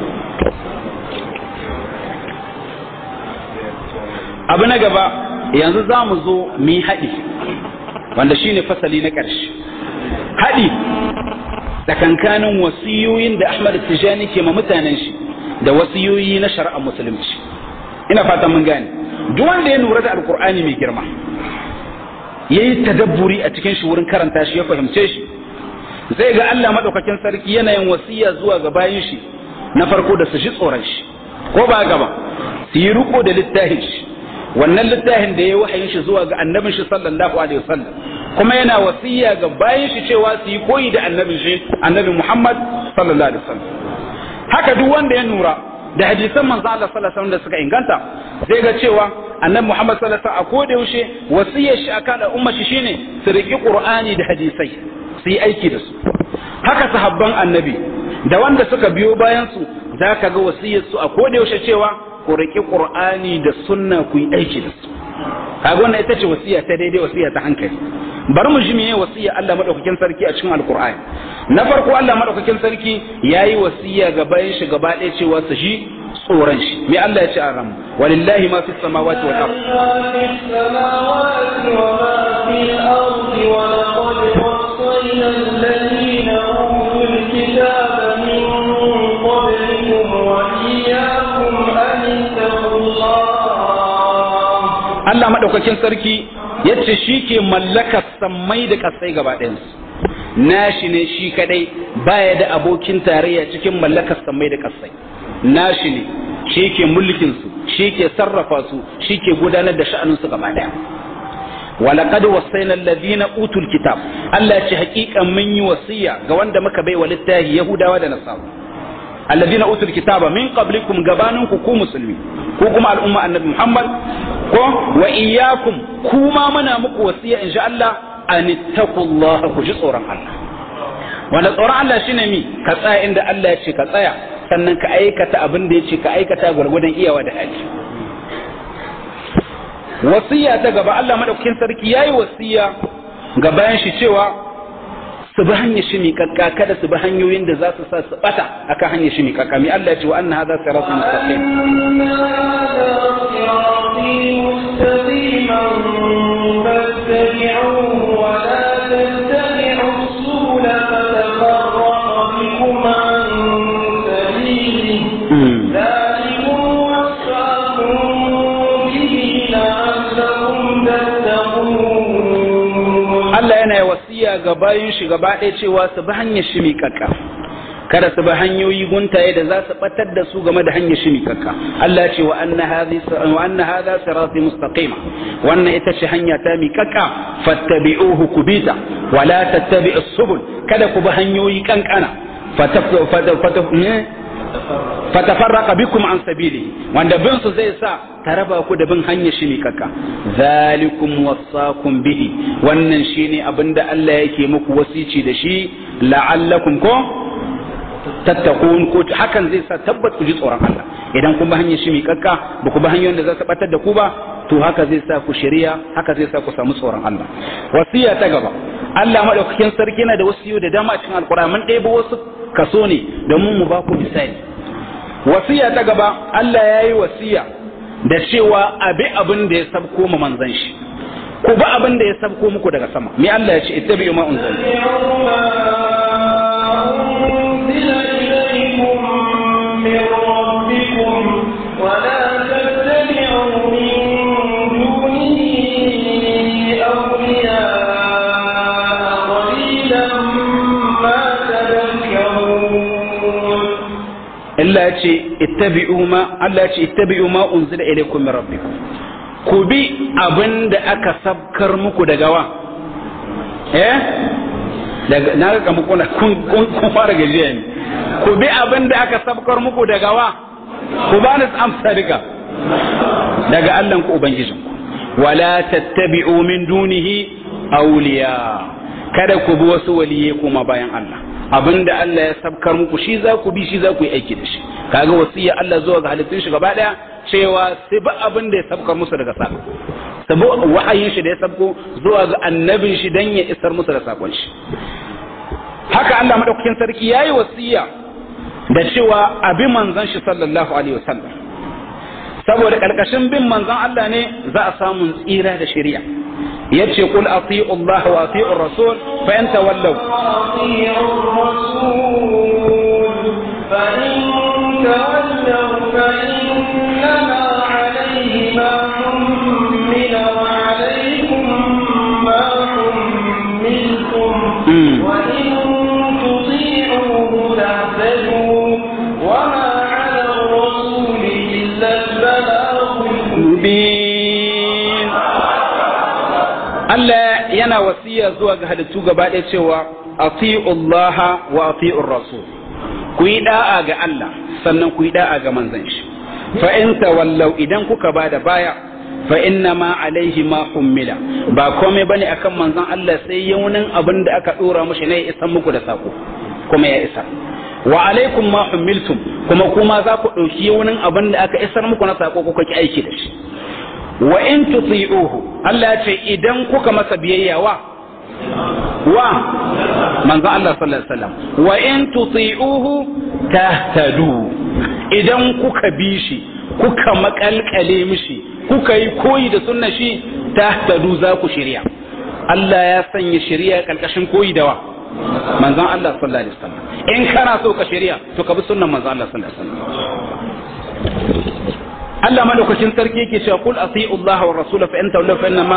abu na gaba yanzu za mu zo mu yi haɗi wanda shine fasali na ƙarshe haɗi tsakankanin wasiyoyin da ahmad tijani ke ma mutanen shi da wasiyoyi na shari'ar musulunci ina fatan mun gane duk wanda ya lura da alkur'ani mai girma ya yi tadabburi a cikin shi wurin karanta shi ya fahimce shi zai ga Allah maɗaukakin sarki yanayin wasiya zuwa ga bayan shi na farko da su shi tsoron shi ko ba gaba su yi riko da littafin shi wannan littafin da ya wahayin shi zuwa ga annabin shi sallallahu alaihi wasallam kuma yana wasiya ga bayan shi cewa su yi koyi da annabin shi annabi Muhammad sallallahu alaihi wasallam haka duk wanda ya nura da hadisan manzo Allah sallallahu alaihi wasallam da suka inganta zai ga cewa annabi Muhammad sallallahu alaihi wasallam a koda yaushe wasiyar shi akan al'umma shi shine su riki Qur'ani da hadisai su yi aiki da su haka sahabban annabi da wanda suka biyo bayan su zaka ga wasiyar su a koda yaushe cewa ku riki Qur'ani da sunna ku yi aiki da su kaga wannan ita ce wasiya ta daidai wasiya ta hankali bari mu ji meye wasiya Allah madaukakin sarki a cikin alkur'ani na farko Allah madaukakin sarki yayi wasiya ga bayan shi gaba ɗaya cewa su shi tsoron shi me Allah ya ce a ram walillahi ma fis samawati wal ard Allah madaukakin sarki yace shi ke mallakar sammai da kasai gaba ɗayansu nashi ne shi kadai baya da abokin tarayya cikin mallakar sammai da kasai nashi ne shi ke mulkin su shi ke sarrafa su shi ke gudanar da sha'anin su gaba daya ولقد وصينا الذين اوتوا الكتاب الله ce hakikan mun yi wasiya ga wanda muka bai wa littafi yahudawa da nasara alladhina utul kitaba min qablikum gabaninku ku musulmi ko kuma al'umma annabi muhammad ko wa iyyakum kuma muna muku wasiya insha Allah an ittaqullaha ku ji tsoron Allah wanda tsoron Allah shine mi ka tsaya inda Allah ya ce ka tsaya sannan ka aikata abin da ya ce ka aikata gwargwadon iyawa da hali wasiya ta gaba Allah madaukakin sarki yayi wasiya ga bayan shi cewa su bi hanyar shi miƙaƙƙa kada su bi hanyoyin da za su sa su bata akan hanyar shi miƙaƙƙa mi Allah ya ce wa anna hadha siratun mustaqim Allah yana yi wasiya ga bayan shi gaba ɗaya cewa su bi hanyar shi miƙaƙƙa kada su bi hanyoyi guntaye da za su batar da su game da hanyar shi miƙaƙƙa Allah ce wa anna hadhi wa anna hadha sirati mustaqima wannan ita ce hanya ta miƙaƙƙa fattabi'uhu kubita wa la tattabi'us subul kada ku bi hanyoyi kankana fatafarraqa bikum an sabili wanda bin su zai sa ta raba ku da bin hanyar shi miƙaƙƙa zalikum wasaqum bihi wannan shine abinda Allah yake muku wasici da shi la'allakum ko tattakun ko hakan zai sa tabbat ku ji tsoron Allah idan kun bi hanyar shi miƙaƙƙa ba ku bi hanyoyin da za su batar da ku ba to haka zai sa ku shari'a haka zai sa ku samu tsoron Allah wasiya ta gaba Allah madaukakin sarki yana da wasiyo da dama a cikin alƙur'ani mun ɗebo wasu kaso ne domin mu ba ku misali wasiya ta gaba Allah ya yi wasiya da cewa abi abin da ya sabko ma manzan shi ku ba abin da ya sabko muku daga sama me Allah ya ce ittabi'u ma unzila Allah ya ce ittabi'u ma Allah ya ce ittabi'u ma unzila ilaykum min rabbikum ku bi abinda aka sabkar muku daga wa eh daga na ga muku na kun kun fara gajiya ne ku bi abinda aka sabkar muku daga wa ku ba ni amsa duka daga Allah ku ubangijin ku wala tattabi'u min dunihi awliya kada ku bi wasu waliye kuma bayan Allah abinda Allah ya sabkar muku shi za ku bi shi za ku yi aiki da shi kaga wasiya Allah zuwa ga halittun shi gaba daya cewa sai ba abin da ya sabkar musu daga sako sabo wahayin shi da ya sabko zuwa ga annabin shi dan ya isar musu da sakon shi haka Allah madaukakin sarki yayi wasiya da cewa abi manzon shi sallallahu alaihi wasallam saboda karkashin bin manzon Allah ne za a samu tsira da shari'a yace qul ati'u Allah wa ati'u rasul fa in tawallaw ati'u rasul fa in tawallaw fa innama alayhi ma hummila wa alaykum ma hummiltum wa in tuti'uhu tahtadu wa ma 'ala ar-rasul illa al-balaghul mubin Allah yana wasiya zuwa ga halittu gaba ɗaya cewa Allah wa ati'ur rasul ku yi da'a ga Allah sannan ku yi da'a ga manzon shi fa in tawallaw idan kuka bada baya fa inna ma alaihi ma hummila ba komai bane akan manzon Allah sai yaunin abin da aka dora mushi ne ya isan muku da sako kuma ya isa wa alaikum ma hummiltum kuma kuma za ku ɗauki yaunin abin da aka isar muku na sako kuka ki aiki da shi wa in tuti'uhu Allah ya ce idan kuka masa biyayya wa wa manzo Allah sallallahu alaihi wasallam wa in tuti'uhu tahtadu idan kuka bi shi kuka makalkale mishi kuka yi koyi da sunna shi tahtadu za ku shirya Allah ya sanya shirya kalkashin koyi da wa manzon Allah sallallahu alaihi wasallam in kana so ka shirya to ka bi sunnan manzon Allah sallallahu alaihi wasallam Allah madaukakin sarki yake cewa kul ati'u Allah wa rasul fa in tawallaw fa inna ma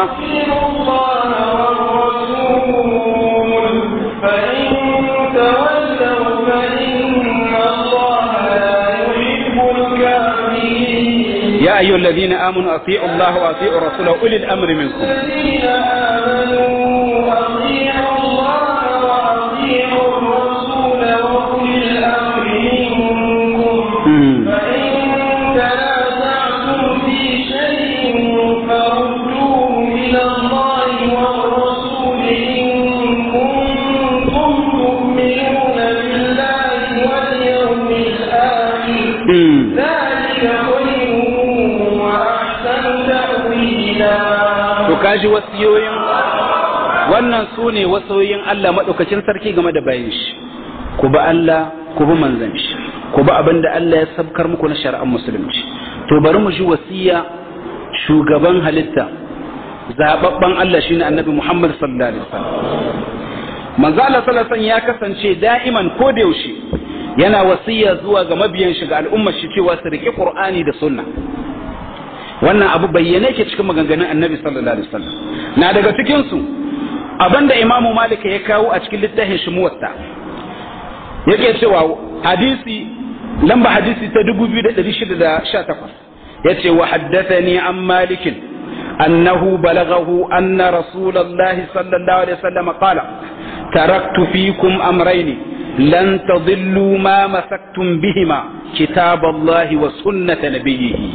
ya ayyuhal ladina amanu ati'u Allah wa ati'u rasulahu ulil amri minkum الذين آمنوا أطيعوا الله وأطيعوا الرسول وأولي الأمر منكم فإن تنازعتم في شيء فردوه إلى الله والرسول إن كنتم تؤمنون بالله واليوم الآخر ذلك خير وأحسن تأويلا to kaji wasiyoyin wannan su ne wasoyin Allah maɗaukacin sarki game da bayan shi ku bi Allah ku bi manzan shi ku bi abin da Allah ya sabkar muku na shari'ar musulunci to bari mu ji wasiya shugaban halitta zababban Allah shine annabi Muhammad sallallahu alaihi wasallam manzo Allah sallallahu alaihi wasallam ya kasance da'iman ko da yaushe yana wasiya zuwa ga mabiyan shi ga al'ummar shi cewa su riƙe Qur'ani da sunna wannan abu bayyane ke cikin maganganun annabi sallallahu alaihi wasallam na daga cikin su abinda imamu malik ya kawo a cikin littafin shi muwatta yake cewa hadisi lamba hadisi ta 2618 yace wa haddathani an malik annahu balaghahu anna rasulullahi sallallahu alaihi wasallam qala taraktu fikum amrayni lan tadillu ma masaktum bihima kitaballahi wa sunnata nabiyhi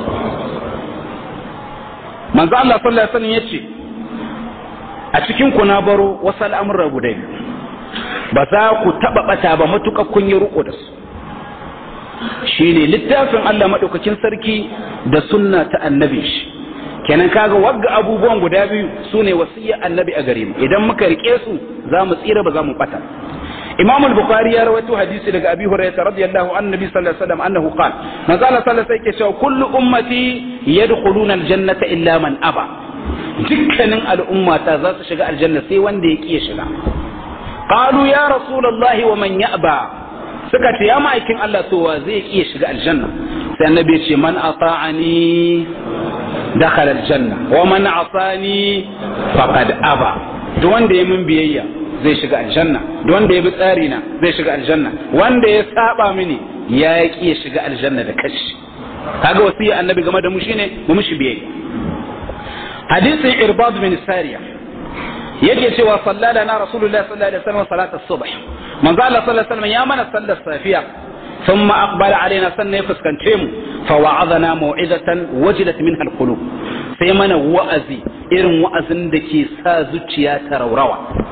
manzo Allah sallallahu alaihi wasallam yace a cikin ku na baro wasu al'amura guda biyu ba za ku taba bata ba matuƙa kun yi riko da su shine littafin Allah madaukakin sarki da sunna ta annabi shi kenan kaga wagga abubuwan guda biyu sune wasiyya annabi a gare mu idan muka rike su za mu tsira ba za mu bata imam al-bukhari ya rawaito hadisi daga abi hurairah radiyallahu anhu nabi sallallahu alaihi wasallam annahu qala manzo Allah sallallahu alaihi wasallam cewa kullu ummati yadkhuluna al-jannata illa man aba dukkanin al'ummata za su shiga aljanna sai wanda ya kiya shiga qalu ya rasulullahi wa man ya'ba suka ce ya ma'aikin Allah to wa zai kiya shiga aljanna sai annabi ya ce man ata'ani dakhala aljanna wa man asani faqad aba duk wanda ya min biyayya zai shiga aljanna duk wanda ya bi tsari na zai shiga aljanna wanda ya saba mini ya ki ya shiga aljanna da kashi kaga wasiya annabi game da mu shine mu mishi biyayya hadisin irbad bin sariya yake cewa sallala na rasulullahi sallallahu alaihi wasallam salat as-subh manzo Allah sallallahu alaihi wasallam ya mana sallar safiya ثم أقبل علينا سنة فسكنتم فوعظنا موعظة وجلت منها القلوب سيمنا وأزي إرم وأزن دكي سازوتيا تروروا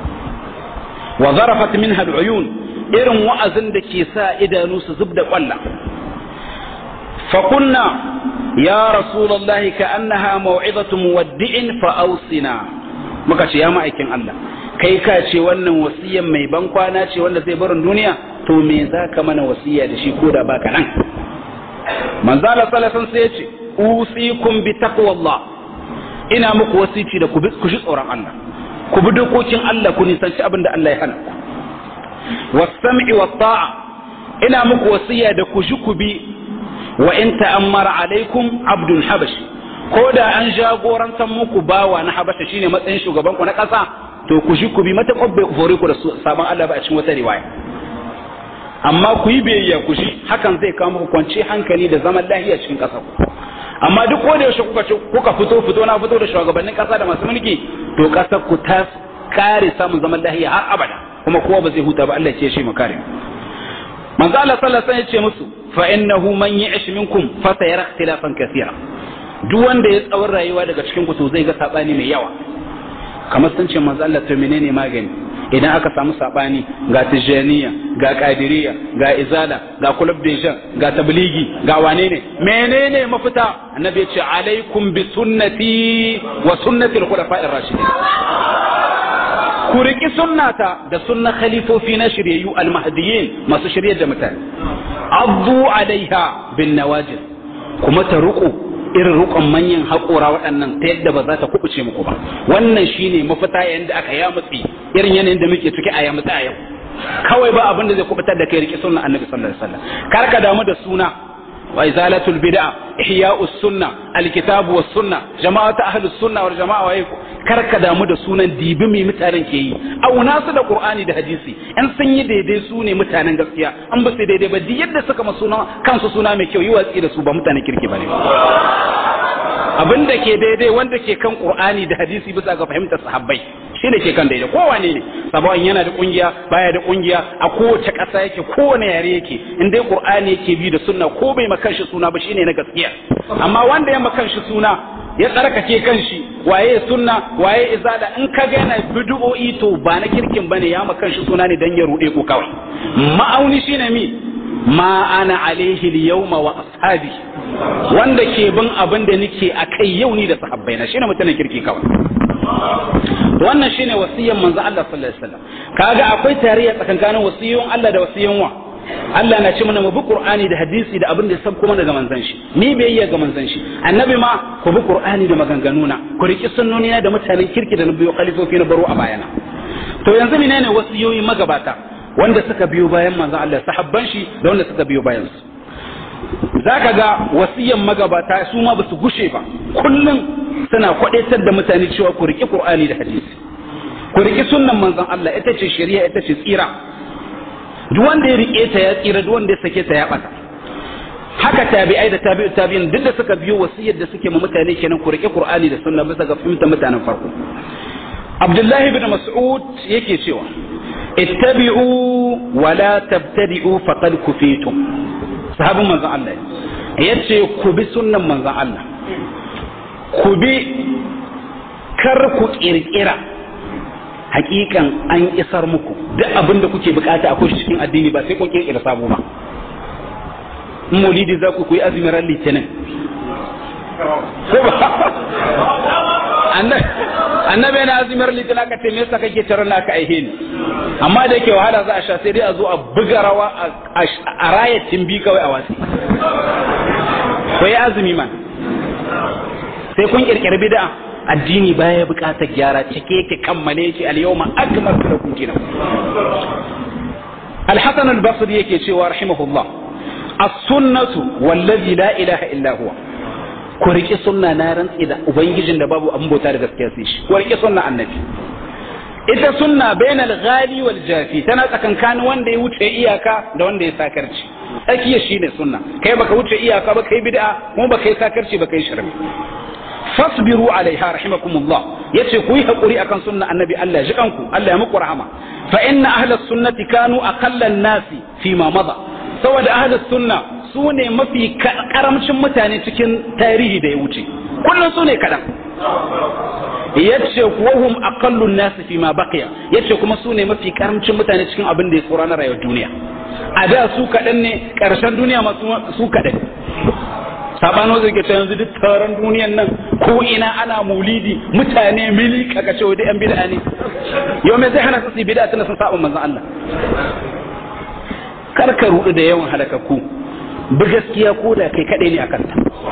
وظرفت منها العيون إرم وأزن دكي سائدا نوس زبد قلا فقلنا يا رسول الله كأنها موعظة مودع فأوصنا muka ce ya ma'aikin Allah kai ka ce wannan wasiyan mai ban kwana ce wanda zai barin duniya to me za ka mana wasiya da shi ko da baka nan manzo Allah sallallahu sai ya ce usikum bi taqwallah ina muku wasici da ku ji tsoron Allah ku bi dokokin Allah ku nisanci abin da Allah ya hana ku was-sam'i wat-ta'a ina muku wasiya da ku ji ku bi wa in ta'ammara alaikum abdul habashi ko da an jagorantar muku bawa na habasha shine matsayin shugaban ku na ƙasa to ku ji ku bi mata kobbe ku fore ku da sabon Allah ba a cikin wata riwaya amma ku yi biyayya ku ji hakan zai kawo muku kwance hankali da zaman lahiya cikin ƙasar ku amma duk ko da yaushe kuka kuka fito fito na fito da shugabannin ƙasa da masu mulki to ƙasar ku ta kare samun zaman lahiya har abada kuma kowa ba zai huta ba Allah ya ce shi mu kare manzo Allah sallallahu alaihi wasallam ya ce musu fa innahu man ya'ish minkum fa sayara ikhtilafan kathira duk wanda ya tsawon rayuwa daga cikin ku to zai ga sabani mai yawa kamar sun ce manzo Allah to menene magani idan aka samu sabani ga tijaniya ga kadiriya ga izala ga kulub dejan ga tabligi ga wane ne menene mafita annabi ya ce alaikum bi sunnati wa sunnati al-khulafa'ir rashidin ku riki sunnata da sunna khalifofi na shiryayyu al-mahdiyyin masu shiryar da mutane addu alaiha bin nawajid kuma ta ruku irin rukun manyan haƙora waɗannan ta yadda ba za ta kubuce muku ba wannan shine mafita yayin da aka ya mutsi irin yanayin da muke ciki a ya mutsi a yau kawai ba abin da zai kubutar da kai rike sunna annabi sallallahu alaihi wasallam kar ka damu da suna wa izalatul bid'a ihya'us sunna alkitabu was sunna jama'atu ahlus sunna wal jama'a wa kar ka damu da sunan dibi mai mutanen ke yi auna su da qur'ani da hadisi in sun yi daidai su ne mutanen gaskiya an ba su daidai ba duk yadda suka ma suna kansu suna mai kyau yi watsi da su ba mutanen kirki bane abin da ke daidai wanda ke kan qur'ani da hadisi bisa ga fahimtar sahabbai shi ne ke kan daidai kowane ne sabawan yana da kungiya baya da kungiya a kowace ƙasa yake kowane yare yake in dai qur'ani yake bi da sunna ko bai makan shi suna ba shine na gaskiya amma wanda ya makan shi suna ya tsarkake kanshi waye sunna waye izada in ka ga yana bid'o'i to ba na kirkin bane ya makan shi suna ne dan ya rude ko kawai ma'auni shine mi ma ana alaihi al-yawma wa ashabi wanda ke bin abin da nake akai yau ni da sahabbaina shine mutanen kirki kawai wannan shine wasiyan manzo Allah sallallahu alaihi wasallam kaga akwai tarayya tsakankanin wasiyoyin Allah da wasiyan wa Allah na ce mana mu bi Qur'ani da hadisi da abin da ya sabko mana daga manzon shi ni biyayya ga manzon shi annabi ma ku bi Qur'ani da maganganuna ku riki sunnoni da mutanen kirki da na biyo khalifofi na baro a bayana to yanzu menene wasiyoyi magabata wanda suka biyo bayan manzon Allah sahabban shi da wanda suka biyo bayan su zaka ga wasiyan magabata su ma basu gushe ba kullum suna kwadaitar da mutane cewa ku riki Qur'ani da hadisi ku riki sunnan manzon Allah ita ce shari'a ita ce tsira duk wanda ya rike ta ya tsira duk wanda ya sake ta ya bata haka tabi'ai da tabi'u tabi'in duk da suka biyo wasiyar da suke ma mutane kenan ku rike Qur'ani da sunna bisa ga fahimtar mutanen farko Abdullahi ibn Mas'ud yake cewa ittabi'u wa la tabtadi'u faqad kufitum sahabin manzon Allah yace ku bi sunnan manzon Allah ku bi kar ku kirkira hakikan an isar muku duk abin da kuke bukata akwai shi cikin addini ba sai kun kirkira sabo ba in maulidi za ku yi azumin ran litinin ko ba annabi yana azumin litinin aka ce me yasa kake tarar naka aihe ni amma da yake wahala za a sha sai dai a zo a buga rawa a rayatin bi kawai a wasi ko yi azumi man sai kun kirkiri bid'a addini baya bukatar gyara cike yake kammale shi al-yawma akmaltu lakum dinakum al-hasan al-basri yake cewa rahimahullah as-sunnatu wallazi la ilaha illa huwa ku riƙi sunna na rantsi da ubangijin da babu abin bauta da gaskiya sai shi ku riƙi sunna annabi ita sunna bainal ghali wal jafi tana tsakankanin wanda ya wuce iyaka da wanda ya sakarci tsakiya shine sunna kai baka wuce iyaka ba kai bid'a kuma baka yi sakarci baka yi shirme fasbiru alaiha rahimakumullah yace ku yi hakuri akan sunna annabi Allah ji kanku Allah ya muku rahama fa inna ahlus sunnati kanu aqallan nasi fi ma mada saboda ahlus sunna su ne mafi karamcin mutane cikin tarihi da ya wuce kullum su ne kaɗan yace wahum aqallun nasi fi ma baqiya yace kuma su ne mafi karamcin mutane cikin abin da ya tsora na rayuwar duniya a da su kaɗan ne ƙarshen duniya ma su kaɗan sabano zai ta yanzu duk taron duniyan nan ko ina ana maulidi mutane mili kaka ce da yan bid'a ne yau me zai hana su bid'a tana sun saba manzon Allah kar ka rudu da yawan halakakku bi gaskiya ko da kai kadai ne akan ta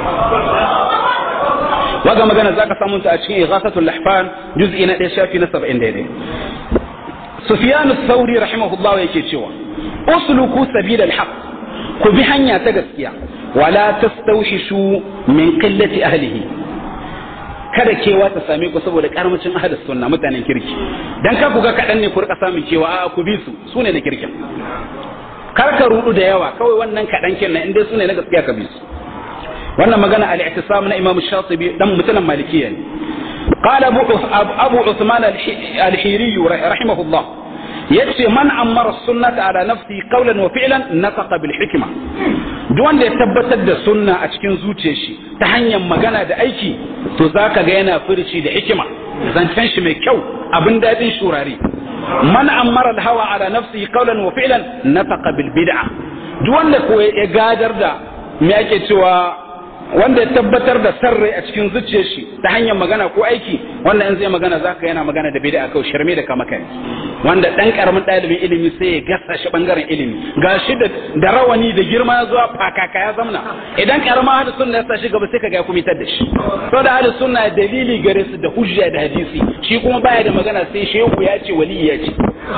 waga magana zaka samu ta a cikin ighasatul lahfan juz'i na 1 shafi na 70 daidai Sufyan ath-Thawri rahimahullah yake cewa usluku sabilal haqq ku bi hanya ta gaskiya wala tastawhishu min qillati ahlihi kada kewa ta same ku saboda karamcin ahlus sunna mutanen kirki dan ka ku ga kadan ne ku rika samun kewa a ku bi su sune na kirkin kar ka rudu da yawa kawai wannan kadan kin nan inda sune na gaskiya ka bi su wannan magana al-i'tisam na Imam Shatibi dan mutanen Malikiya ne قال أبو أبو عثمان الحيري رحمه الله yace man ammara sunnata ala nafsi qawlan wa fi'lan nafaqa bil hikma duk wanda ya tabbatar da sunna a cikin zuciyar shi ta hanyar magana da aiki to zaka ga yana furici da hikima zancen shi mai kyau abin dadin shurare man ammara al hawa ala nafsi qawlan wa fi'lan nafaqa bil bid'a duk wanda ko ya gadar da me ake cewa wanda ya tabbatar da sarrai a cikin zuciyar shi ta hanyar magana ko aiki wanda in zai magana zaka yana magana da bid'a kawai shirme da kama kai wanda dan karamin ɗalibin ilimi sai ya gasa shi bangaren ilimi gashi da da rawani da girma ya zuwa fakaka ya zamna idan karama hada sunna ya sa shi gaba sai ka ga ya kumitar da shi to da hada sunna dalili gare su da hujja da hadisi shi kuma baya da magana sai shehu ya ce wali ya ce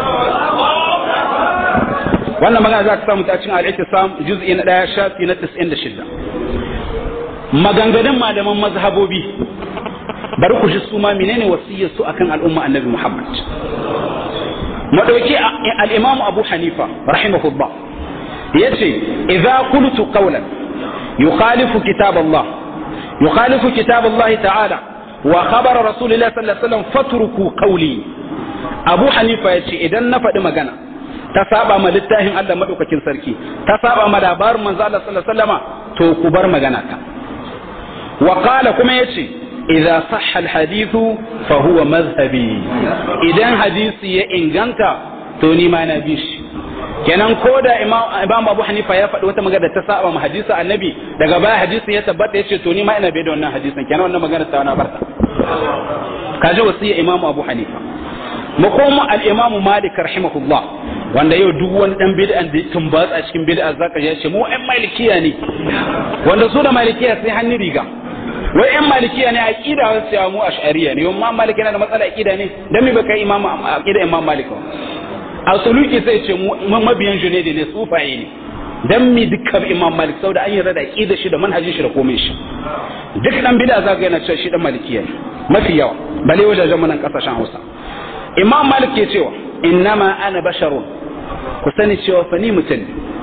wannan magana za ka samu ta cikin al-ittisam juz'i na 1 shafi na 96 maganganun malaman mazhabobi bari ku ji su ma menene wasiyar su akan al'umma annabi Muhammad madauki al-imam abu hanifa rahimahullah yace idza qultu qawlan yukhalifu kitab Allah yukhalifu kitab Allah ta'ala wa khabara rasulullah sallallahu alaihi wasallam fatruku qawli abu hanifa yace idan na faɗi magana ta saba ma littafin Allah madaukakin sarki ta saba ma labarin manzo Allah sallallahu alaihi wasallama to ku bar magana ta wa qala kuma yace idza sahha alhadithu fa huwa madhhabi idan hadisi ya inganta to ni ma na bi shi kenan ko da imam abu hanifa ya faɗi wata magana ta saba ma hadisi annabi daga baya hadisi ya tabbata yace to ni ma ina bai da wannan hadisin kenan wannan magana ta na barta kaje wasiya imam abu hanifa makomu al-imam malik rahimahullah wanda yau duk wani dan bid'an da tumbatsa cikin bid'a zaka ya ce mu ɗan malikiya ne wanda su da malikiya sai hannu riga wai ɗan malikiya ne aqida wasu ya mu ash'ariya ne yamma malik yana da matsala aqida ne dan me baka imam aqida imam malik a suluki sai ce mu mabiyan junaidi ne sufaye ne dan mi dukkan imam malik saboda an yarda da aqida shi da manhajin shi da komai shi duk dan bid'a zaka yana cewa shi dan malikiya ne mafi yawa bale wajajen mu nan kasashen Hausa imam malik ke cewa innama ana basharun ku sani cewa fa ni mutum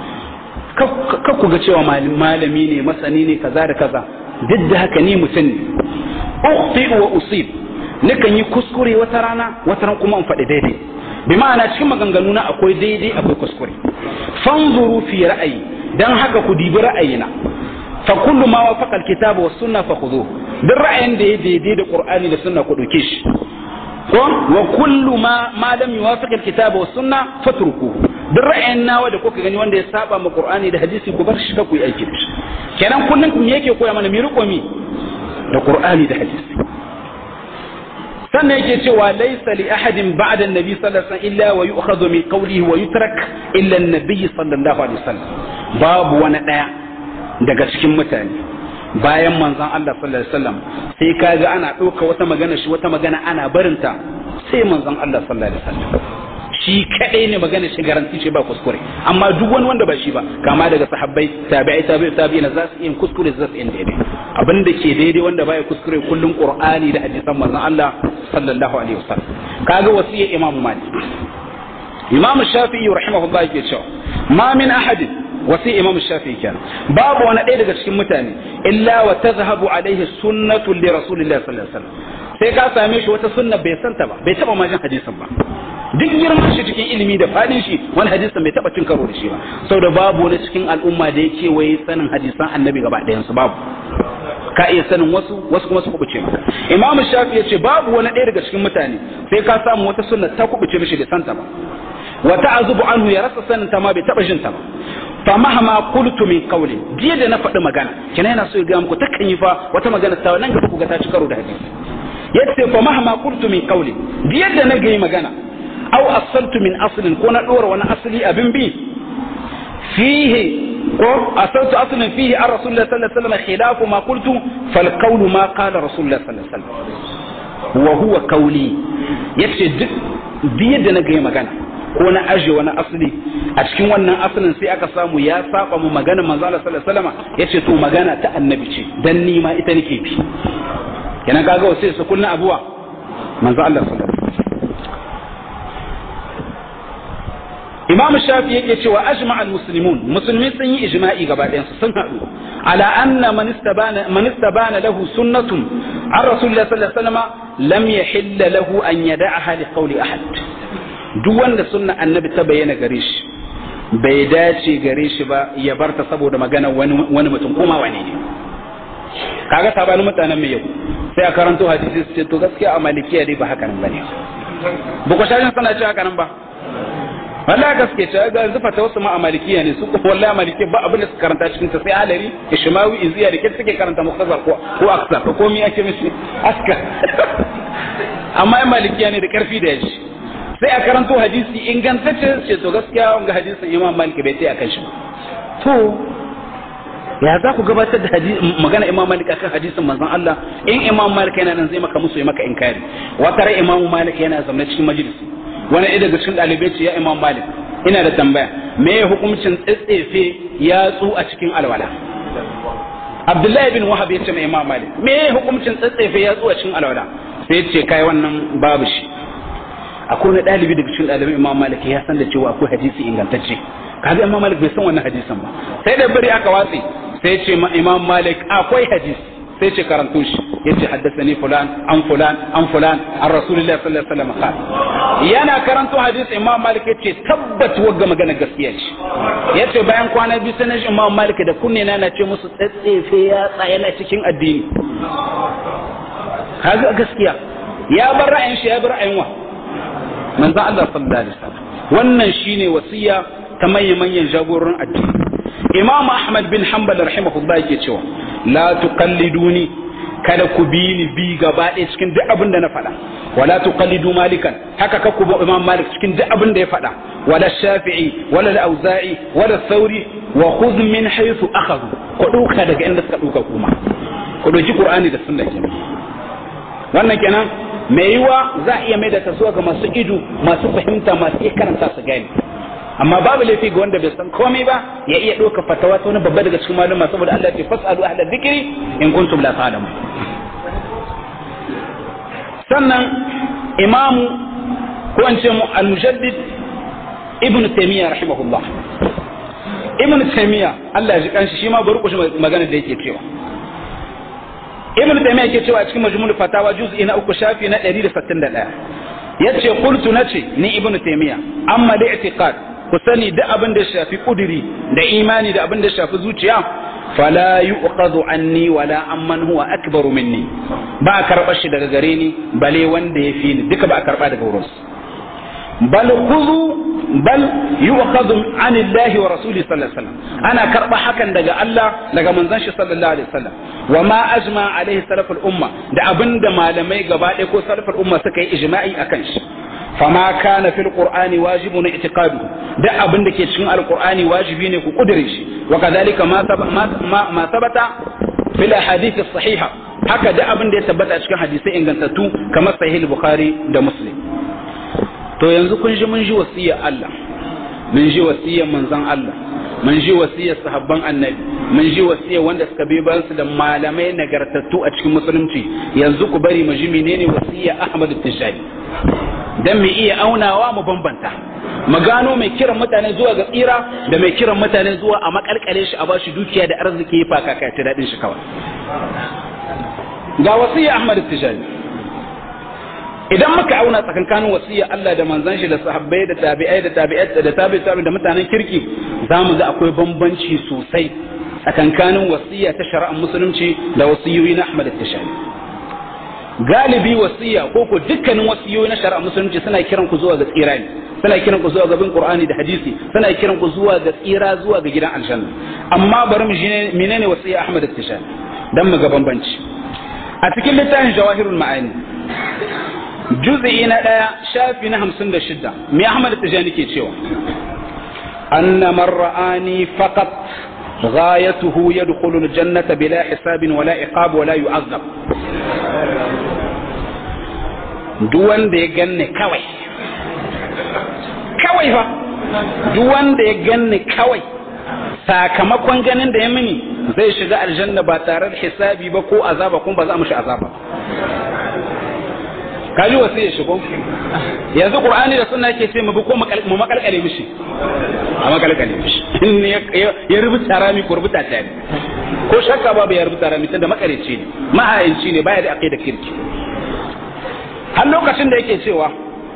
ka ku ga cewa malami ne masani ne kaza da kaza duk da haka ni mutum ne ukhti wa usib nakan yi kuskure wata rana wata ran kuma in faɗi daidai bi ma'ana cikin maganganu na akwai daidai akwai kuskure fanzuru fi ra'ayi dan haka ku dibi ra'ayina fa kullu ma wafaqa alkitaba was sunna fa khudhuhu duk ra'ayin da ya daidai da qur'ani da sunna ku dauke shi ko wa kullu ma ma lam yuwafiq alkitaba was sunna fatruku duk ra'ayin nawa da kuka gani wanda ya saba ma qur'ani da hadisi ku bar shi ka ku yi aiki da shi kenan kullun me yake koya mana mi riko mi da qur'ani da hadisi sannan yake cewa laysa li ahadin ba'da an-nabi sallallahu alaihi wasallam illa wa yu'khadhu min qawlihi wa yutrak illa an-nabi sallallahu alaihi wasallam babu wani daya daga cikin mutane bayan manzon Allah sallallahu alaihi wasallam sai kaga ana ɗauka wata magana shi wata magana ana barinta sai manzon Allah sallallahu alaihi wasallam shi kadai ne magana shi garanti ce ba kuskure amma duk wani wanda ba shi ba kama daga sahabbai tabi'ai tabi'i tabi'ina za su yin kuskure za su yin daidai abin da ke daidai wanda baya kuskure kullun qur'ani da hadisan manzon Allah sallallahu alaihi wasallam kaga wasiyar imamu malik imamu shafi'i rahimahullah yake cewa ma min ahadin wasi imam shafi kenan babu wani ɗaya daga cikin mutane illa wa tazhabu alaihi sunnatu li rasulillahi sallallahu alaihi wasallam sai ka same shi wata sunna bai santa ba bai taba majin hadisin ba duk girman shi cikin ilimi da fadin shi wani hadisin bai taba cin karo da shi ba saboda babu wani cikin al'umma da yake waye sanin hadisan annabi gaba ɗayan su babu ka iya sanin wasu wasu kuma su kubuce maka imam shafi ya ce babu wani ɗaya daga cikin mutane sai ka samu wata sunna ta kubuce mishi bai santa ba wa ta'azubu anhu ya rasa sanin ta ma bai taba jin ta ba fa mahama qultu min qawli jiya da na faɗi magana kina yana so ya ga muku takan yi fa wata magana ta nan gaba ku ga ta ci karo da hadisi yace fa mahama qultu min qawli jiya da na ga magana aw asaltu min aslin ko na dora wani asali abin bi fihi ko asaltu aslin fihi an rasulullah sallallahu alaihi wasallam khilafu ma qultu fal qawlu ma qala rasulullah sallallahu alaihi wasallam wa huwa qawli yace duk jiya da na ga magana ko na aje wani asali a cikin wannan asalin sai aka samu ya saba mu magana manzo Allah sallallahu alaihi wasallam yace to magana ta annabi ce dan ni ma ita nake bi kenan kaga wasai su kullun abuwa manzo Allah sallallahu alaihi wasallam Imam Shafi yake cewa ajma al muslimun musulmi sun yi ijma'i gaba ɗayan su sun haɗu ala anna man istabana man istabana lahu sunnatun an rasulullah sallallahu alaihi wasallam lam yahilla lahu an yada'aha li qawli ahad duk wanda sunna annabi ta bayyana gare shi bai dace gare shi ba ya barta saboda magana wani wani mutum kuma wani ne kaga sabanin mutanen mai yau sai a karanto hadisi su ce to gaskiya a malikiya dai ba haka nan bane ba ku shashin sana ce haka nan ba wallahi gaske ce ga zufa ta wasu ma a malikiya ne su wallahi a malikiya ba abin da suka karanta cikin ta sai halari ishmawi iziya da ke suke karanta mukhtasar ko ko aksar ko mi ake mishi aska amma ai malikiya ne da karfi da yaji sai a karanto hadisi ingantacce ce to gaskiya wanga hadisin imam malik bai sai akan shi to ya za ku gabatar da magana imam malik akan hadisin manzon Allah in imam malik yana nan zai maka musu ya maka inkari wata rai imam malik yana zaune cikin majalisi wani ɗaya daga cikin ɗalibai ce ya imam malik ina da tambaya me ya hukuncin tsitsefe yatsu a cikin alwala abdullahi bin wahab ya ce mai imam malik me ya hukuncin tsitsefe yatsu a cikin alwala sai ya ce kai wannan babu shi akwai wani ɗalibi daga cikin ɗalibai imam malik ya san da cewa akwai hadisi ingantacce kaga imam malik bai san wannan hadisin ba sai da bari aka watse sai ce ma imam malik akwai hadisi sai ce karanto shi yace haddathani fulan an fulan an fulan an rasulullahi sallallahu alaihi wasallam qala yana karanto hadisi imam malik yace tabbat wagga magana gaskiya ce yace bayan kwana biyu sai naji imam malik da kunne na na ce musu tsatsefe ya tsaya na cikin addini kaga gaskiya ya bar ra'ayin shi ya bar ra'ayin wa manzo Allah sallallahu alaihi wasallam wannan shine wasiya ta manyan manyan jagororin addini imam ahmad bin hanbal rahimahullah yake cewa la tuqalliduni kada ku bi ni bi gaba ɗaya cikin duk abin da na faɗa wala tuqallidu malikan haka ka ku bi imam malik cikin duk abin da ya faɗa wala shafi'i wala al-auza'i wala sauri wa khudh min haythu akhadhu ku duka daga inda suka duka kuma ku doki qur'ani da sunna kenan wannan kenan mai yiwa za a iya mai da tasowa ga masu ido masu fahimta masu iya karanta su gani amma babu laifi ga wanda bai san komai ba ya iya ɗauka fatawa ta wani babba daga cikin malama saboda Allah ya ce fasalu ahla dhikri in kuntum la ta'lamun sannan imamu ko an ce mu al-mujaddid ibn taymiyyah rahimahullah ibn taymiyyah Allah ya ji kanshi shi ma bari ku shi magana da yake cewa ibn taymiyyah yake cewa a cikin majmu'ul fatawa juz'i na uku shafi na 161 yace qultu nace ni ibn taymiyyah amma da i'tiqad ku sani da abin da shafi kuduri da imani da abin da shafi zuciya fala yuqadu anni wala amman huwa akbaru minni ba a karɓar shi daga gare ni bale wanda ya fi ni duka ba a karɓa daga wurin bal khudhu bal yuqadu an Allah wa rasuli sallallahu alaihi wasallam ana karɓa hakan daga Allah daga manzon shi sallallahu alaihi wasallam wa ma ajma alaihi salaful umma da abinda malamai gaba ɗaya ko salaful umma suka yi ijma'i akan shi fama kana fil qur'ani wajibun i'tiqadu da abin da ke cikin alqur'ani wajibi ne ku kudure shi wa kadhalika ma ma sabata fil ahadith sahiha haka da abin da ya tabbata cikin hadisai ingantattu kamar sahih bukhari da muslim to yanzu kun ji mun ji wasiyar Allah mun ji wasiyar manzon Allah mun ji wasiyar sahabban annabi mun ji wasiyar wanda suka bi bayan su da malamai nagartattu a cikin musulunci yanzu ku bari mu ji menene wasiyar Ahmad Tijani dan mu iya aunawa mu bambanta mu gano mai kiran mutane zuwa ga tsira da mai kiran mutane zuwa a makalkale shi a bashi dukiya da arziki ya faka kai ta dadin shi kawai ga wasiya Ahmad Tijani idan muka auna tsakankanin wasiya Allah da manzon shi da sahabbai da tabi'ai da tabi'ai da tabi'ai da mutanen kirki zamu ga akwai bambanci sosai tsakankanin wasiya ta shari'ar musulunci da wasiyoyi na Ahmad Tijani galibi wasiya ko ko dukkanin wasiyoyi na shari'a musulunci suna kiran ku zuwa ga tsira ne suna kiran ku zuwa ga bin qur'ani da hadisi suna kiran ku zuwa ga tsira zuwa ga gidan aljanna amma bari mu shine menene wasiya Ahmad Tishani dan mu ga bambanci a cikin littafin jawahirul ma'ani juz'i na daya shafi na 56 me Ahmad Tishani ke cewa anna man ra'ani faqat غايته يدخل الجنة بلا حساب ولا عقاب ولا يعذب duk wanda ya ganni kawai kawai fa duk wanda ya ganni kawai sakamakon ganin da ya mini zai shiga aljanna ba tare da hisabi ba ko azaba kuma ba za mu shi azaba kaji wasu ya shigo yanzu qur'ani da sunna yake ce mu bi ko mu makalkale mishi a makalkale mishi in ya rubuta rami ko rubuta ta ko shakka babu ya rubuta rami tunda makareci ne mahayinci ne baya da aqida kirki har lokacin da yake cewa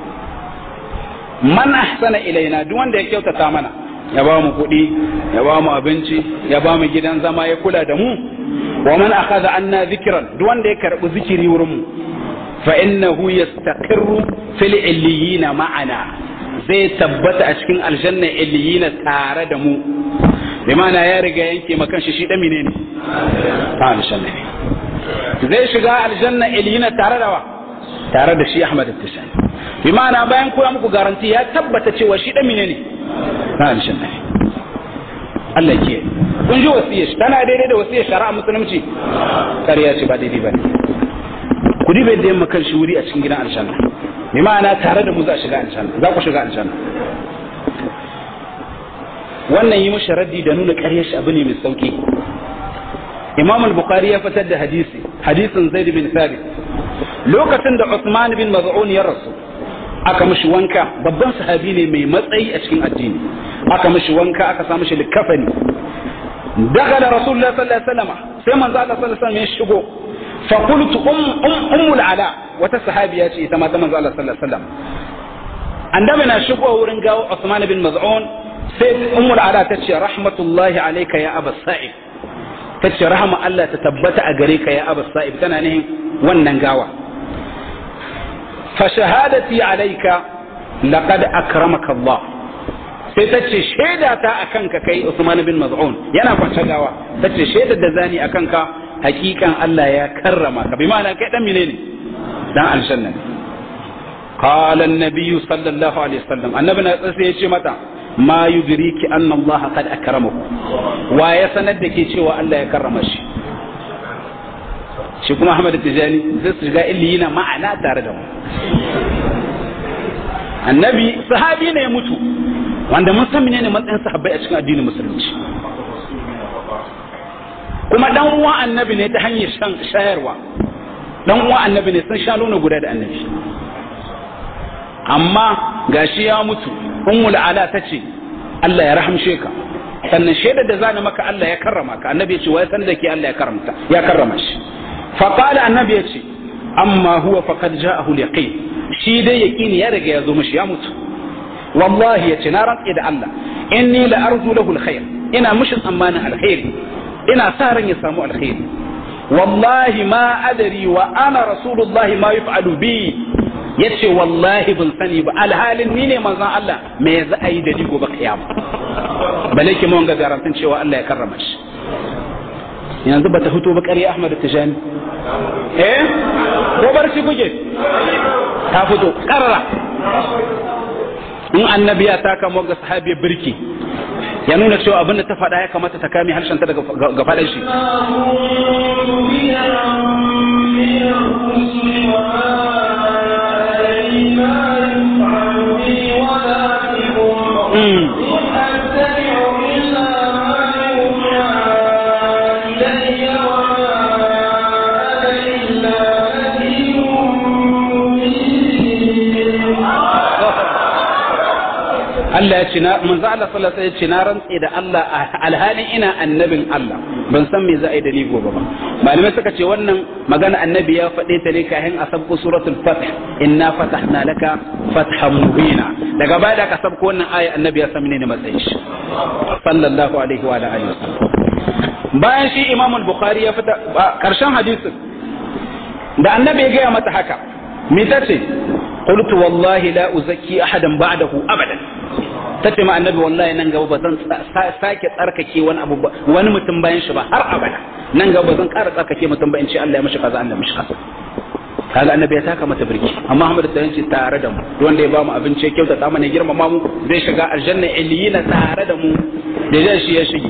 man ahsana ilaina duk wanda ya kyautata mana ya ba mu kuɗi ya ba mu abinci ya ba mu gidan zama ya kula da mu wa man akhadha anna zikran duk wanda ya karbi zikiri wurin mu fa innahu yastaqirru fil illiyina ma'ana zai tabbata a cikin aljanna illiyina tare da mu bi ma'ana ya riga yanke makan shi shi da menene ta aljanna ne zai shiga aljanna illiyina tare da wa tare da shi Ahmad Tishani bi ma'ana bayan koya muku garanti ya tabbata cewa shi da menene na aljanna ne Allah ke kun ji wasiyar shi tana daidai da wasiyar shari'a musulunci ƙarya ce ba daidai ba ne ku dibe da yamma kan shi wuri a cikin gidan aljanna bi ma'ana tare da mu za shiga aljanna za ku shiga aljanna wannan yi mishi raddi da nuna ƙaryar shi abu ne mai sauki Imam al-Bukhari ya fitar da hadisi hadisin Zaid bin Thabit lokacin da Usman bin Maz'un ya rasu aka mishi wanka babban sahabi ne mai matsayi a cikin addini aka mishi wanka aka sa mishi likafani dakala rasulullah sallallahu alaihi wasallam sai manzo Allah sallallahu alaihi wasallam ya shigo fa qultu um ummul ala wata sahabiya ce ita ma ta manzo Allah sallallahu alaihi wasallam annabi na shigo wurin gawo Usman bin Maz'un sai ummul ala ta ce rahmatullahi alayka ya aba sa'id ta ce rahama Allah ta tabbata a gare ka ya aba sa'id tana nihin wannan gawa fa shahadati alayka laqad akramaka Allah sai ta ce shaida ta akan ka kai Usman bin Maz'un yana kwance gawa ta ce shaidar da zani akan ka hakikan Allah ya karrama ka bi ma'ana kai dan menene dan aljanna قال النبي صلى الله عليه وسلم النبي sai ya ce mata ma yudriki anna Allah qad akramahu wa ya sanar da ke cewa Allah ya karrama shi shi kuma Ahmad Tijani zai su shiga illiyina ma'ana tare da mu annabi sahabi ne ya mutu wanda mun san menene matsayin sahabbai a cikin addinin musulunci kuma dan uwan annabi ne ta hanyar shan shayarwa dan uwan annabi ne sun sha nono guda da annabi amma gashi ya mutu ummul ala ta ce Allah ya rahamshe ka sannan shaidar da zani maka Allah ya karrama ka annabi ya ce wai san da ke Allah ya karramta ya karrama shi fa qala annabi ya ce amma huwa faqad ja'ahu al-yaqin shi dai yaqini ya riga ya zo mishi ya mutu wallahi ya ce na rantsi da Allah inni la arju lahu al-khair ina mishi tsammanin alkhairi ina sa ran ya samu alkhairi wallahi ma adari wa ana rasulullahi ma yuf'alu bi yace wallahi ban sani ba alhalin ni ne manzon Allah me za a yi da ni gobe kiyama bale ki mun ga garantin cewa Allah ya karrama shi yanzu bata fito ba ƙarya Ahmad Tijani eh ko barci kuke ta fito karara in annabi ya taka mu ga sahabi birki ya nuna cewa abinda ta faɗa ya kamata ta kame harshen ta daga ga faɗan shi Allah ya ce na manzo Allah sallallahu alaihi wasallam ya ce na rantse da Allah alhalin ina annabin Allah ban san me za a yi da ni gobe ba malamai suka ce wannan magana annabi ya faɗe ta ne kafin a sabko suratul fath inna fatahna laka fathan mubina daga baya da aka sabko wannan aya annabi ya san ne matsayin shi sallallahu alaihi wa alihi wasallam bayan shi Imam al-Bukhari ya fita karshen hadisin da annabi ya gaya mata haka me tace قلت والله لا أزكي أحدا بعده أبدا tace ma annabi wallahi nan gaba ba zan sake tsarkake wani abu wani mutum bayan shi ba har abada nan gaba ba zan ƙara tsarkake mutum ba in ce Allah ya mishi kaza Allah ya mishi kaza kaga annabi ya taka mata birki amma Muhammad ta yace tare da mu wanda ya ba mu abinci ya kyauta ta mana girmama mu zai shiga aljanna illiyina tare da mu da zai shi ya shige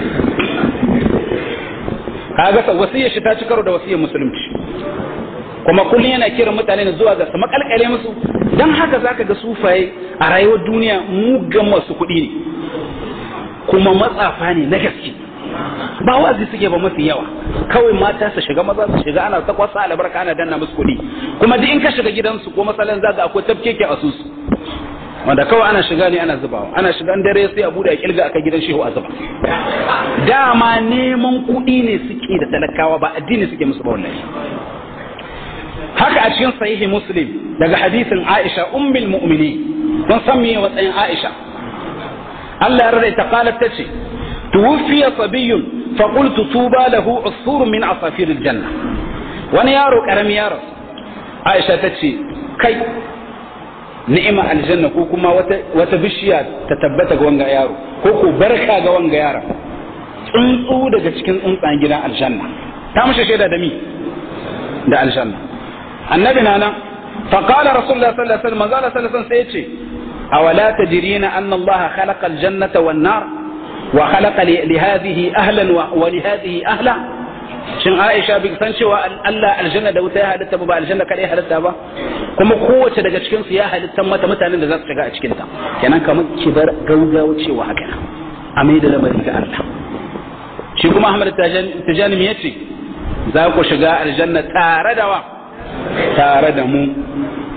kaga wasiyar shi ta ci karo da wasiyar musulunci kuma kullum yana kiran mutane ne zuwa ga su makalkale musu don haka zaka ga sufaye a rayuwar duniya mugan masu kuɗi ne kuma matsafa ne na gaske ba wazi suke ba mafi yawa kawai mata su shiga maza su shiga ana ta kwasa albarka ana danna musu kuɗi kuma duk in ka shiga gidansu ko masalan zaga akwai tafkeke a susu wanda kawai ana shiga ne ana zubawa ana shiga dare sai a bude a kilga aka gidan shehu a zuba dama neman kuɗi ne suke da talakawa ba addini suke musu ba wallahi haka a cikin sahihi muslim daga hadisin aisha ummul mu'mini kun san me matsayin aisha Allah ya rarraita qalat tace tuwfiya sabiyyun fa qultu tuba lahu usfur min asafir aljanna wani yaro karami yaro aisha tace kai ni'ima aljanna ko kuma wata wata bishiya ta tabbata ga wanga yaro ko ko barka ga wanga yaro tsuntsu daga cikin tsuntsan gidan aljanna ta mushe shaida da mi da aljanna annabi na nan فقال رسول الله صلى الله عليه وسلم قال صلى الله عليه وسلم سيتي أولا تدرين أن الله خلق الجنة والنار وخلق لهذه أهلا ولهذه أهلا shin Aisha bai san cewa Allah aljanna da wuta ya halitta ba aljanna kadai halitta ba kuma kowace daga cikin su ya halitta mata mutanen da za su shiga a cikin ta kenan kamar ki bar gaugawa cewa haka a mai da lamari ga Allah shi kuma Ahmad Tajani me yace za ku shiga aljanna tare da wa tare da mu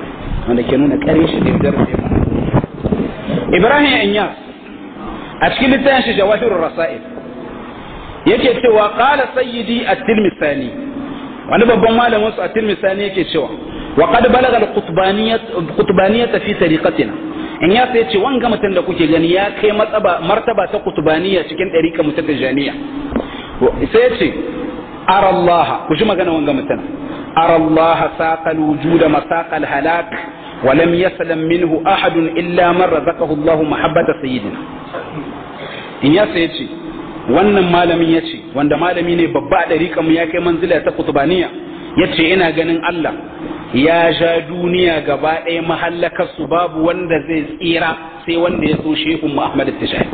wanda ke nuna ƙarin shi da zarfe Ibrahim Inyas a cikin littafin shi Jawahirur Rasail yake cewa qala sayyidi at-Tirmidhi wani babban malamin su at-Tirmidhi yake cewa wa qad balagha al-qutbaniyyah qutbaniyyah fi tariqatina in ya sai ce wanga mutum da kuke gani ya kai matsaba martaba ta qutbaniyya cikin dariqa mutajaniya sai ya ce ara Allah ku ji magana wanga mutum ara Allah saqal wujuda masaqal halak ولم يسلم منه أحد إلا من رزقه الله محبة سيدنا in ya sai ce wannan malamin ya ce wanda malami ne babba a ɗariƙa mu ya kai manzila ta kutubaniya ya ce ina ganin Allah ya ja duniya gaba ɗaya mahallakar su babu wanda zai tsira sai wanda ya so shehu Muhammad Tishai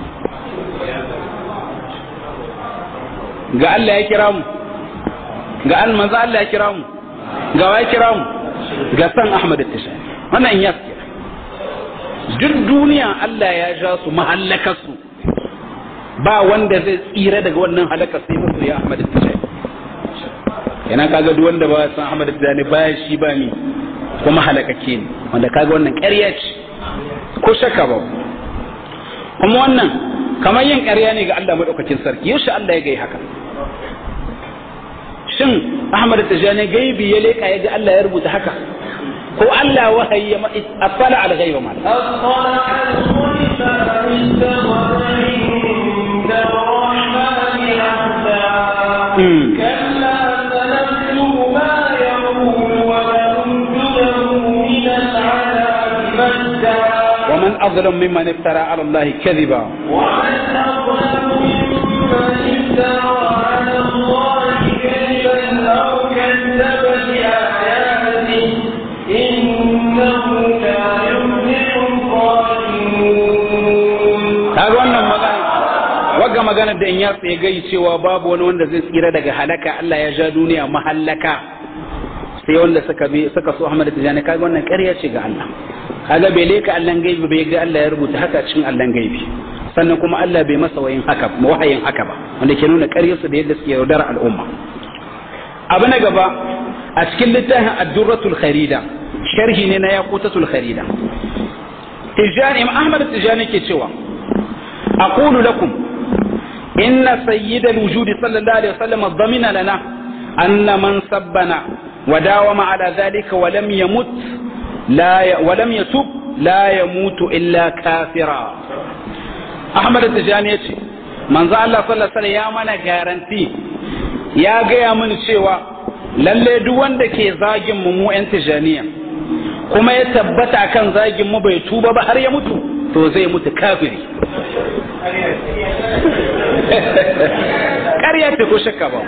ga Allah ya kira mu ga almanza Allah ya kira mu ga wa ya kira mu ga san Ahmad Tishai wannan in ya duk duniya Allah ya ja su mahallakar su ba wanda zai tsira daga wannan halaka sai musu ya Ahmad Tijani yana kaga duk wanda ba san Ahmad Tijani ba shi ba ni kuma halakake ne wanda kaga wannan ƙarya ce ko shakka ba kuma wannan kamar yin ƙarya ne ga Allah madaukakin sarki yaushe Allah ya gai haka shin Ahmad Tijani gaibi ya leka ya ga Allah ya rubuta haka ko Allah wahayi ya asala al ghaiba ma أطلع الغيب أم اتخذ عند الرحمن عهدا كلا سنكتب ما يقول ونمد له من العذاب مدا ومن أظلم ممن افترى على الله كذبا ومن أظلم ممن افترى على الله كذبا أو كذب بآياته إنه لا يفلح الظالمون kaga wannan magana wagga magana da in ya tsaye gai cewa babu wani wanda zai tsira daga halaka Allah ya ja duniya mahallaka sai wanda suka bi suka so Ahmad Tijani kaga wannan ƙarya ce ga Allah kaga bai leka Allah gaibi bai ga Allah ya rubuta haka cikin Allah gaibi sannan kuma Allah bai masa wayin haka wahayin haka ba wanda ke nuna ƙaryarsu da yadda suke yaudar al'umma abu na gaba a cikin littafin ad-durratul kharida sharhi ne na yaqutatul kharida tijani Ahmad Tijani ke cewa أقول لكم إن سيد الوجود صلى الله عليه وسلم ضمن لنا أن من سبنا وداوم على ذلك ولم يمت لا ي... ولم يتوب لا يموت إلا كافرا أحمد التجاني من ذا الله صلى الله عليه وسلم يا من garanti ya gaya mini cewa lalle duk wanda ke zagin mu mu 'yan tijaniya kuma ya tabbata kan zagin mu bai tuba ba har ya mutu to zai mutu kafiri ƙarya ce ko shakka ba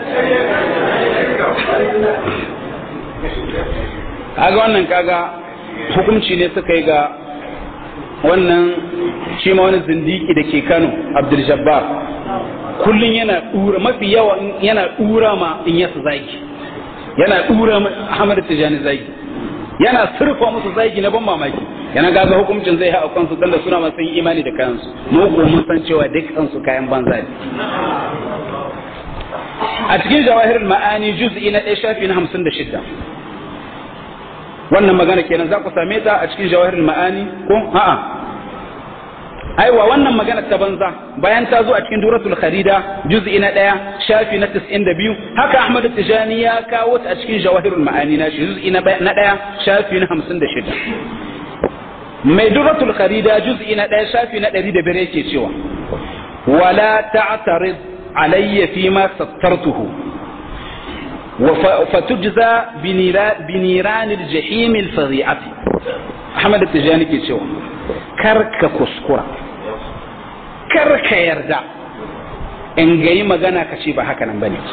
kaga wannan kaga hukunci ne suka yi ga wannan shi ma wani zindiki da ke kano abdul jabbar kullum yana dura mafi yawa yana dura ma in yasa zagi yana dura ahmad tijani zagi yana surfa musu zagi na ban mamaki yana gaza hukuncin zai haɗa kansu dan da suna masu yin imani da kayansu mu ko mun san cewa dukkan su kayan banza ne a cikin jawahirul ma'ani juz'i na 1 shafi na 56 wannan magana kenan za ku same ta a cikin jawahirul ma'ani ko a'a aiwa wannan magana ta banza bayan ta zo a cikin duratul kharida juz'i na 1 shafi na 92 haka ahmad tijani ya kawo ta a cikin jawahirul ma'ani na shi juz'i na 1 shafi na 56 mai duratul kharida juz'i na 1 shafi na 105 yake cewa wala ta'tarid alayya fima sattartuhu فتجزى بنيران الجحيم الفظيعة أحمد التجاني ke cewa karka kuskura karka yarda in gayi magana ka ce ba haka nan bane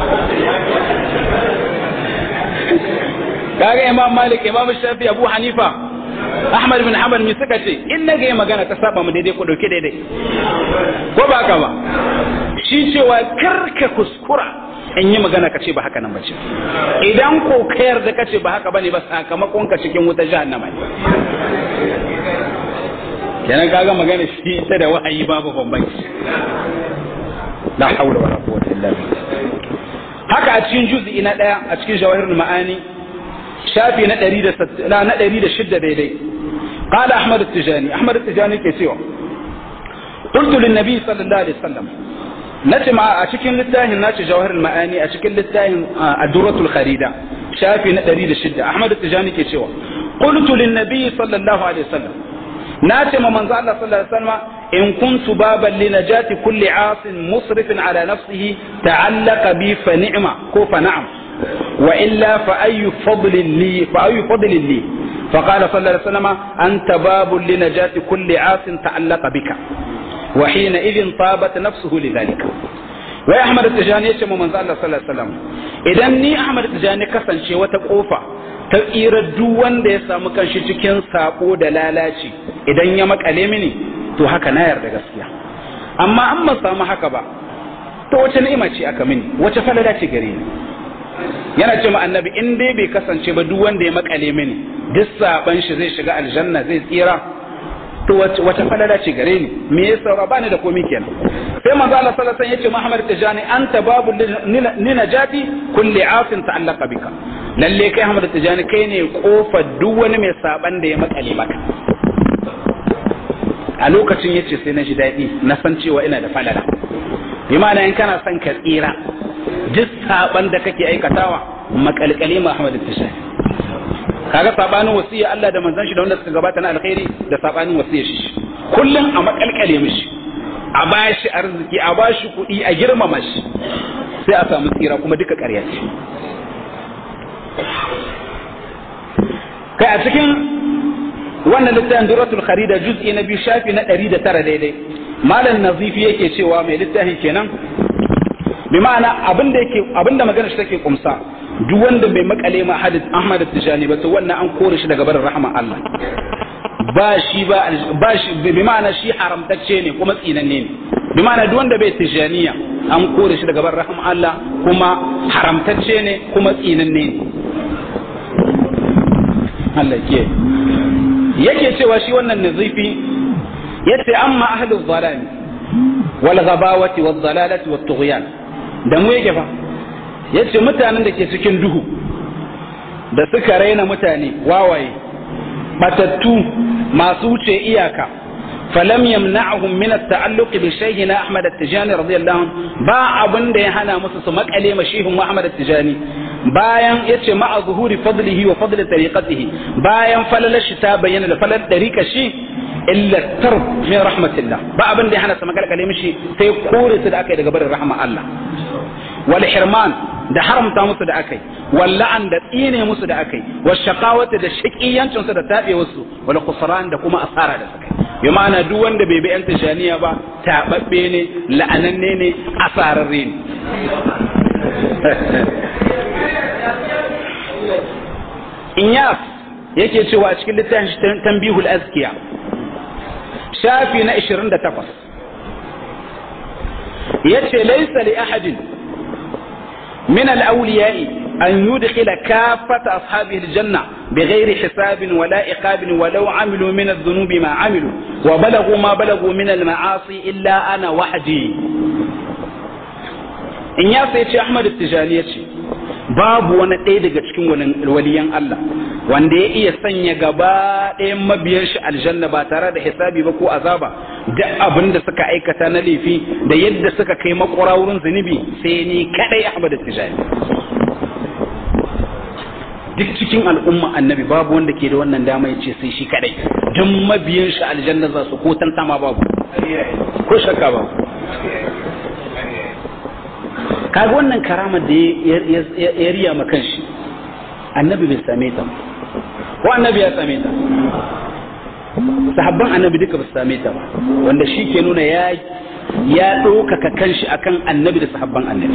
kaga imam malik imam shafi abu hanifa ahmad bin hanbal mi suka ce in na gayi magana ta saba mu daidai ko dauke daidai ko ba haka ba shi cewa karka kuskura in yi magana ka ce ba haka nan bace idan ko ka yarda ka ce ba haka bane ba sakamakon ka cikin wuta jahannama ne kenan kaga magana shi ita da wahayi babu bambanci la haula wala quwwata illa billah haka a cikin juz'i na daya a cikin jawahirul ma'ani shafi na 106 na 106 daidai قال أحمد التجاني أحمد التجاني كيسيو قلت للنبي صلى الله عليه وسلم نتم أشكل للتاهن ناتي جوهر المعاني أشكل للتاهن الدرة الخريدة شافي نتريد الشدة أحمد التجاني كيسيو قلت للنبي صلى الله عليه وسلم ناتم من زعل صلى الله عليه وسلم إن كنت بابا لنجاة كل عاص مصرف على نفسه تعلق بي فنعمة كوف نعم وإلا فأي فضل لي فأي فضل لي فقال صلى الله عليه وسلم أنت باب لنجاة كل عاص تعلق بك وحينئذ طابت نفسه لذلك wai Ahmad Tijani ya ce mu manzo Allah sallallahu alaihi wasallam idan ni Ahmad Tijani kasance wata kofa ta tsira duk wanda ya samu kanshi cikin sako da lalaci idan ya makale mini to haka na yarda gaskiya amma an ba samu haka ba to wace ni'ima ce aka mini wace falala ce gare ni yana ce ma annabi in dai bai kasance ba duk wanda ya makale mini duk saban shi zai shiga aljanna zai tsira to wace falala ce gare ni me ya saura bani da komai kenan sai manzo Allah sallallahu alaihi wasallam yace Muhammad Tijani anta babu ni najati kulli afin ta'allaqa bika lalle kai Muhammad Tijani kai ne kofar duk wani mai saban da ya makale maka a lokacin yace sai na ji daɗi na san cewa ina da falala bi ma'ana in kana son ka tsira duk saban da kake aikatawa makalkale Muhammad Tijani kaga sabanin wasiya Allah da manzon shi da wanda suka gabata na alkhairi da sabanin wasiya shi kullum a makalkale mishi a bashi arziki a bashi kuɗi a girmama shi sai a samu tsira kuma duka ƙarya ce kai a cikin wannan littafin duratul kharida juz'i na biyu shafi na ɗari da tara daidai malam nazifi yake cewa mai littafin kenan bi ma'ana abinda yake abinda magana shi take kumsa duk wanda bai makale ma hadith Ahmad Tijani ba to wannan an kore shi daga barin rahama Allah ba shi ba ba shi bi ma'ana shi haramtacce ne kuma tsinanne ne bi ma'ana duk wanda bai tijaniya an kore shi daga barin rahama Allah kuma haramtacce ne kuma tsinanne ne Allah ke yake cewa shi wannan nazifi yace amma ahlul zalami wal ghabawati wal dalalati wat tughyan da mu yake fa yace mutanen da ke cikin duhu da suka raina mutane wawaye batattu masu wuce iyaka falam yamna'hum min at-ta'alluq bi shaykhina Ahmad at-Tijani radiyallahu anhu ba abin da ya hana musu su makale ma shehun Ahmad at-Tijani bayan yace ma'a zuhuri fadlihi wa fadli tariqatihi bayan falalar shi ta bayyana da falalar tariqa shi illa tarb min rahmatillah ba abin da ya hana su makalkale mishi sai kore su da aka yi daga barin rahma Allah wal hirman da haramta musu da akai wal la'an da tsine musu da akai wal shaqawati da shaqiyancin su da tabe wasu wal khusran da kuma asara da sukai bi ma'ana duk wanda bai bi yan tijaniya ba tababbe ne la'ananne ne asararre ne Inyas yake cewa a cikin littafin tambihul azkiya shafi na 28 yace laysa li ahadin من الأولياء أن يدخل كافة أصحابه الجنة بغير حساب ولا إقاب ولو عملوا من الذنوب ما عملوا وبلغوا ما بلغوا من المعاصي إلا أنا وحدي إن ياسي أحمد التجاني babu wani ɗaya daga cikin waliyan Allah wanda ya iya sanya gaba ɗayan mabiyan shi aljanna ba tare da hisabi ba ko azaba da abin da suka aikata na laifi da yadda suka kai makura wurin zunubi sai ni kadai Ahmad Tijani duk cikin al'umma annabi babu wanda ke da wannan dama ya ce sai shi kadai duk mabiyan shi aljanna za su ko tantama babu ko shakka babu kaga wannan karamar da ya riya ma kanshi annabi bai same ta ko annabi ya same ta sahabban annabi duka ba su same ta ba wanda shi ke nuna ya ya ɗaukaka kanshi akan annabi da sahabban annabi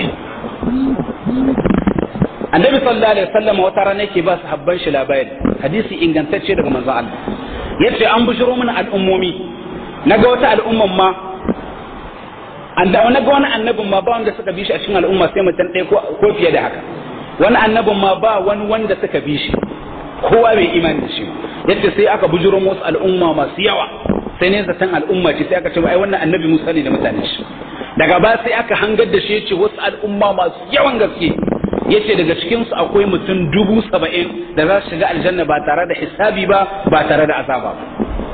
annabi sallallahu alaihi wasallam wata rana yake ba sahabban shi labari hadisi ingantacce daga manzo Allah yace an bushiro mana al'ummomi naga wata al'umman ma an da wani ga wani annabin ma ba wanda suka bi shi a cikin al'umma sai mutum ɗaya ko fiye da haka wani annabin ma ba wani wanda suka bi shi kowa bai imani da shi yadda sai aka bujuro wasu al'umma masu yawa sai ne zaton al'umma ce sai aka ce ai wannan annabi Musa ne da mutane shi daga ba sai aka hangar da shi ya ce wasu al'umma masu yawan gaske yace daga cikin su akwai mutum dubu saba'in da za su shiga aljanna ba tare da hisabi ba ba tare da azaba ba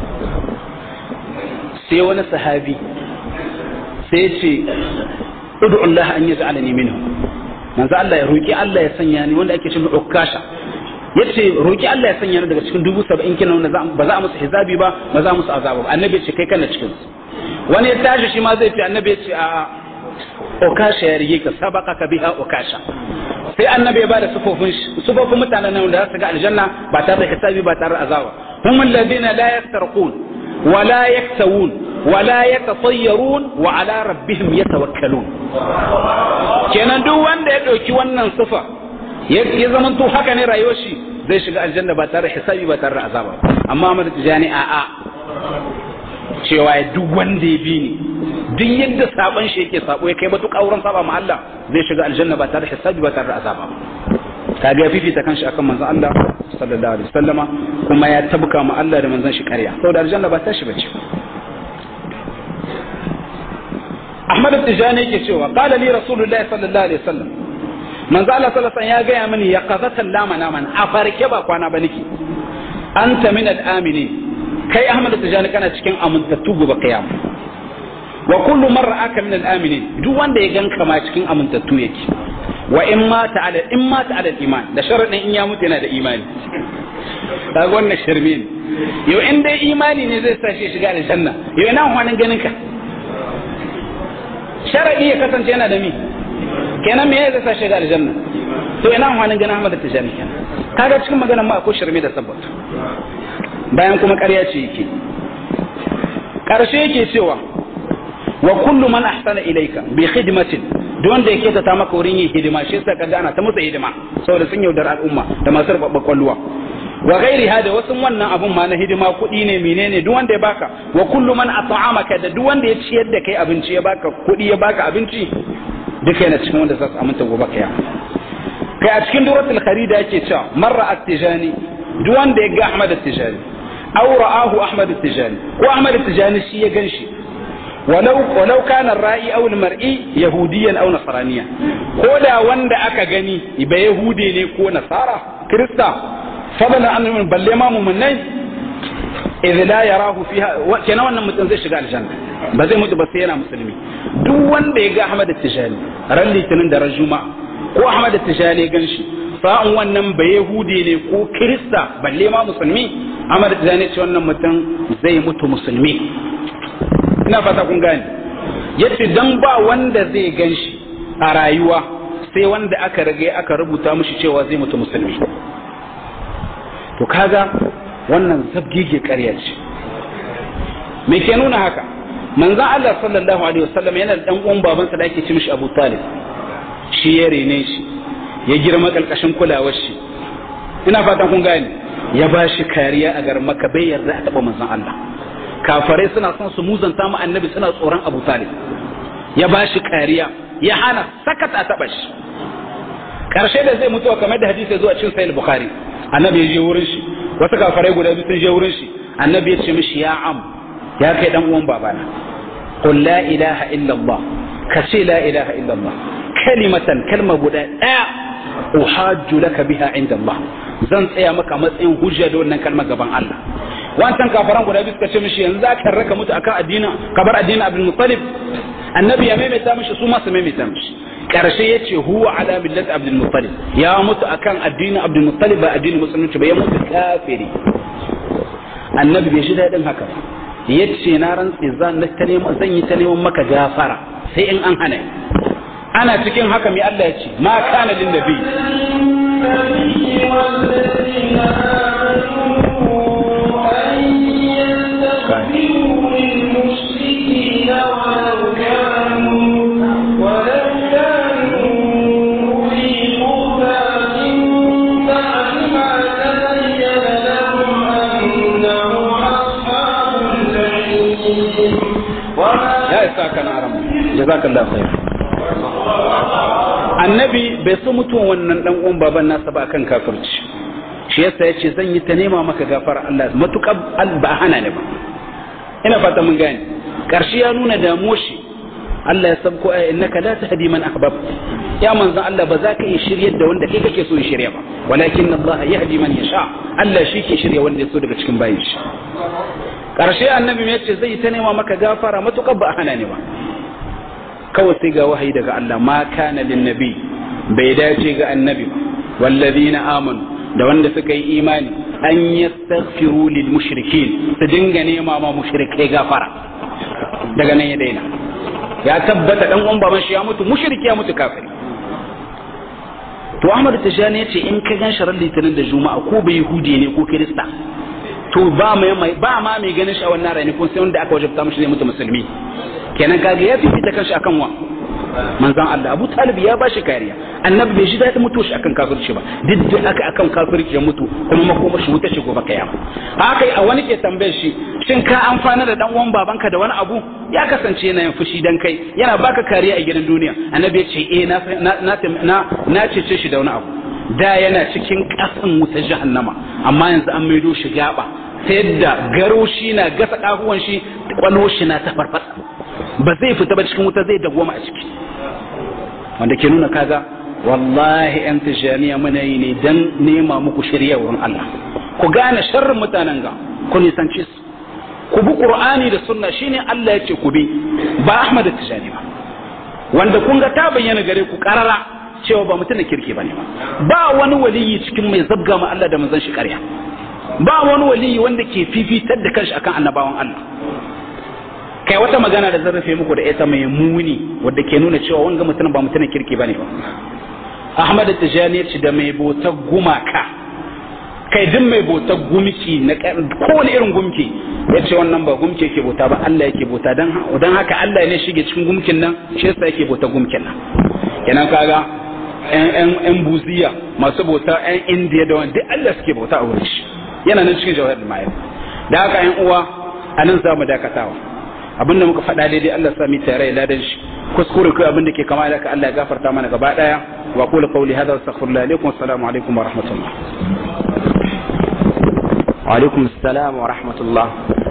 sai wani sahabi sai ce ud'u Allah an yaj'alani minhu manzo Allah ya roki Allah ya sanya ni wanda ake cewa ukasha yace roki Allah ya sanya ni daga cikin dubu saba'in kenan wanda ba za a musu hisabi ba ba za a musu azaba ba annabi ya ce kai kana cikin su wani ya tashi shi ma zai fi annabi ya ce a ukasha ya rige ka sabaka ka biha ukasha sai annabi ya bada sufofin sufofin mutanen nan da za su ga aljanna ba tare da hisabi ba tare da azaba hum alladhina la yastarqun wa la yaktawun wa la yatatayyarun wa ala rabbihim yatawakkalun kenan duk wanda ya dauki wannan sifa ya zaman to haka ne rayuwar shi zai shiga aljanna ba tare da hisabi ba tare da azaba amma Ahmad Tijani a a cewa duk wanda ya bi ni duk yadda saban shi yake sabo ya kai matuƙa wurin saba ma Allah zai shiga aljanna ba tare da hisabi ba tare da azaba kaga ya fifita kanshi akan manzon Allah sallallahu alaihi wasallama kuma ya tabka ma Allah da manzon shi ƙarya saboda aljanna ba ta shi bace Ahmad Tijani yake cewa qala li rasulullahi sallallahu alaihi wasallam manzo Allah sallallahu alaihi wasallam ya gaya mini ya qazatan lama naman a farke ba kwana ba nake anta min al-aminin kai Ahmad Tijani kana cikin amintattu gobe kiyama wa kullu man ra'aka min al-aminin duk wanda ya ganka ma cikin amintattu yake wa in mata ala in mata ala iman da sharadin in ya mutu yana da imani kaga wannan shirme ne yau in dai imani ne zai sa shi shiga aljanna yau ina hwanin ganin ka sharadi ya kasance yana da mi kenan me zai sa shiga aljanna to ina hwanin ganin Ahmad Tijani kenan kaga cikin maganar ma akwai shirme da sabbata bayan kuma ƙarya ce yake ƙarshe yake cewa wa kullu man ahsana ilayka bi khidmatin duk wanda yake ta maka wurin yin hidima shi yasa kaga ana ta musu hidima saboda sun yaudar al'umma da masu rubabba kwalluwa wa ghairi hada wasu wannan abun ma na hidima kuɗi ne menene duk wanda ya baka wa kullu man at'amaka da duk wanda ya ciyar da kai abinci ya baka kuɗi ya baka abinci duka yana cikin wanda za su aminta gobe kaya kai a cikin duratul kharida yake cewa marra at-tijani duk wanda ya ga Ahmad at-tijani aw ra'ahu Ahmad at-tijani ko Ahmad at-tijani shi ya ganshi ولو ولو كان الرأي أو المرئي يهوديا أو نصرانيا كودا وندا أكا غني يبقى يهودي ne ko nasara kirista fadlan an min balle ma mu'minai idh la yarahu fiha kenan wannan mutum zai shiga aljanna ba zai mutu ba sai yana musulmi duk wanda ya ga Ahmad Tijani ran litinin da ran juma'a ko Ahmad Tijani gan shi sa'an wannan ba yahudi ne ko kirista balle ma musulmi Ahmad Tijani ce wannan mutum zai mutu musulmi ina fata kun gane yace dan ba wanda zai ganshi a rayuwa sai wanda aka rage aka rubuta mishi cewa zai mutu musulmi to kaga wannan zabgige ƙarya ce me ke nuna haka manzon Allah sallallahu alaihi wasallam yana da dan uwan babansa da ake ci mishi Abu Talib shi ya rene shi ya girma kalkashin kulawar shi ina fatan kun gane ya ba shi kariya a garin Makka bai yarda a taba manzon Allah kafarai suna son su muzanta mu annabi suna tsoron abu talib ya ba shi kariya ya hana sakata a taɓa shi karshe da zai mutuwa kamar da hadisi zuwa cikin sahih bukhari annabi ya je wurin shi wasu kafarai guda biyu sun je wurin shi annabi ya ce mishi ya am ya kai dan uwan babana qul la ilaha illa allah ka ce la ilaha illa allah kalimatan kalma guda daya uhajju laka biha inda allah zan tsaya maka matsayin hujja da wannan kalmar gaban Allah wancan kafaran guda biyu suka ce mishi yanzu za ka raka mutu akan addinin kabar addinin Abdul Muttalib annabi ya maimaita mishi su ma su maimaita mishi karshe ya ce huwa ala millat Abdul Muttalib ya mutu akan addinin Abdul Muttalib ba addinin musulunci ba ya mutu kafiri annabi bai shi daɗin haka ya ce na rantsi zan yi ta neman maka gafara sai in an hana ana cikin haka mai Allah ya ce ma kana lin nabi والذين آمنوا أن يستغفروا للمشركين ولو كانوا ولو كانوا أولي قربى من بعد ما تبين لهم أنهم أصحاب الجحيم وما ya isa kana aram jazakallahu khair annabi bai so mutuwan wannan dan uwan baban nasa ba akan kafirci shi yasa yace zan yi ta nema maka gafara Allah matukar ba hana ne ba ina fata mun gane karshe ya nuna damuwar shi Allah ya sabko aya innaka la tahdi man ahbab ya manzon Allah ba za ka iya shiryar da wanda kai kake so ya shirya ba walakin Allah yahdi man yasha Allah shi ke shirya wanda ya so daga cikin bayin shi karshe annabi ya ce zai ta nema maka gafara matukar ba a hana ne ba kawai sai ga wahayi daga Allah ma kana lin nabi bai dace ga annabi ba wallazina amanu da wanda suka yi imani an yastaghfiru lil mushrikin su dinga nema ma mushrikai gafara daga nan ya daina ya tabbata dan uwan baban shi ya mutu mushriki ya mutu kafiri to Ahmad Tijani ya ce in ka gan sharar litinin da juma'a ko bai yahudi ne ko kirista to ba mai ba ma mai ganin shi a wannan rani ko sai wanda aka wajabta mishi zai mutu musulmi kenan kaga ya fifita kanshi akan wa manzon Allah Abu Talib ya bashi kariya annabi bai shi da mutu shi akan kafirci ba duk da aka akan kafirci ya mutu kuma makomar shi wuta shi gobe kiyama haka a wani ke tambayar shi shin ka amfana da dan uwan babanka da wani abu ya kasance yana yin fushi dan kai yana baka kariya a gidan duniya annabi ya ce eh na na na na cece shi da wani abu da yana cikin kasan wuta jahannama amma yanzu an maido shi gaba ta yadda garo shi na gasa kafuwan shi kwalwo shi na ta farfasa ba zai fita ba cikin wuta zai dagwama a ciki wanda ke nuna kaga wallahi yan tijaniya muna yi ne dan nema muku shirya wurin Allah ku gane sharrin mutanen ga ku nisanci su ku bi qur'ani da sunna shine Allah ya ce ku bi ba Ahmad Tijani ba wanda kun ga ta bayyana gare ku karara cewa ba mutum da kirki bane ba ba wani waliyi cikin mai zabga ma Allah da manzon shi ƙarya ba wani waliyi wanda ke fifitar da kanshi akan annabawan Allah kai wata magana da zan rufe muku da ita mai muni wadda ke nuna cewa wanga mutum ba mutumin kirki bane ba Ahmad Tijani ya ce da mai bautar gumaka kai duk mai bautar gumki na kowane irin gumki ya ce wannan ba gumki yake bauta ba Allah yake bauta don haka Allah ne shige cikin gumkin nan shi yasa yake bauta gumkin nan kenan kaga yan buziya masu bauta yan indiya da wani duk Allah suke bauta a wurin shi yana nan cikin jawahar ma'ayar da haka yan uwa a nan za mu dakatawa abin da muka faɗa daidai Allah sami tare ya ladan shi kuskure kai abin da ke kama da Allah ya gafarta mana gaba daya wa qulu qawli hadha astaghfirullah alaikum assalamu alaikum wa rahmatullah wa alaikum assalam wa rahmatullah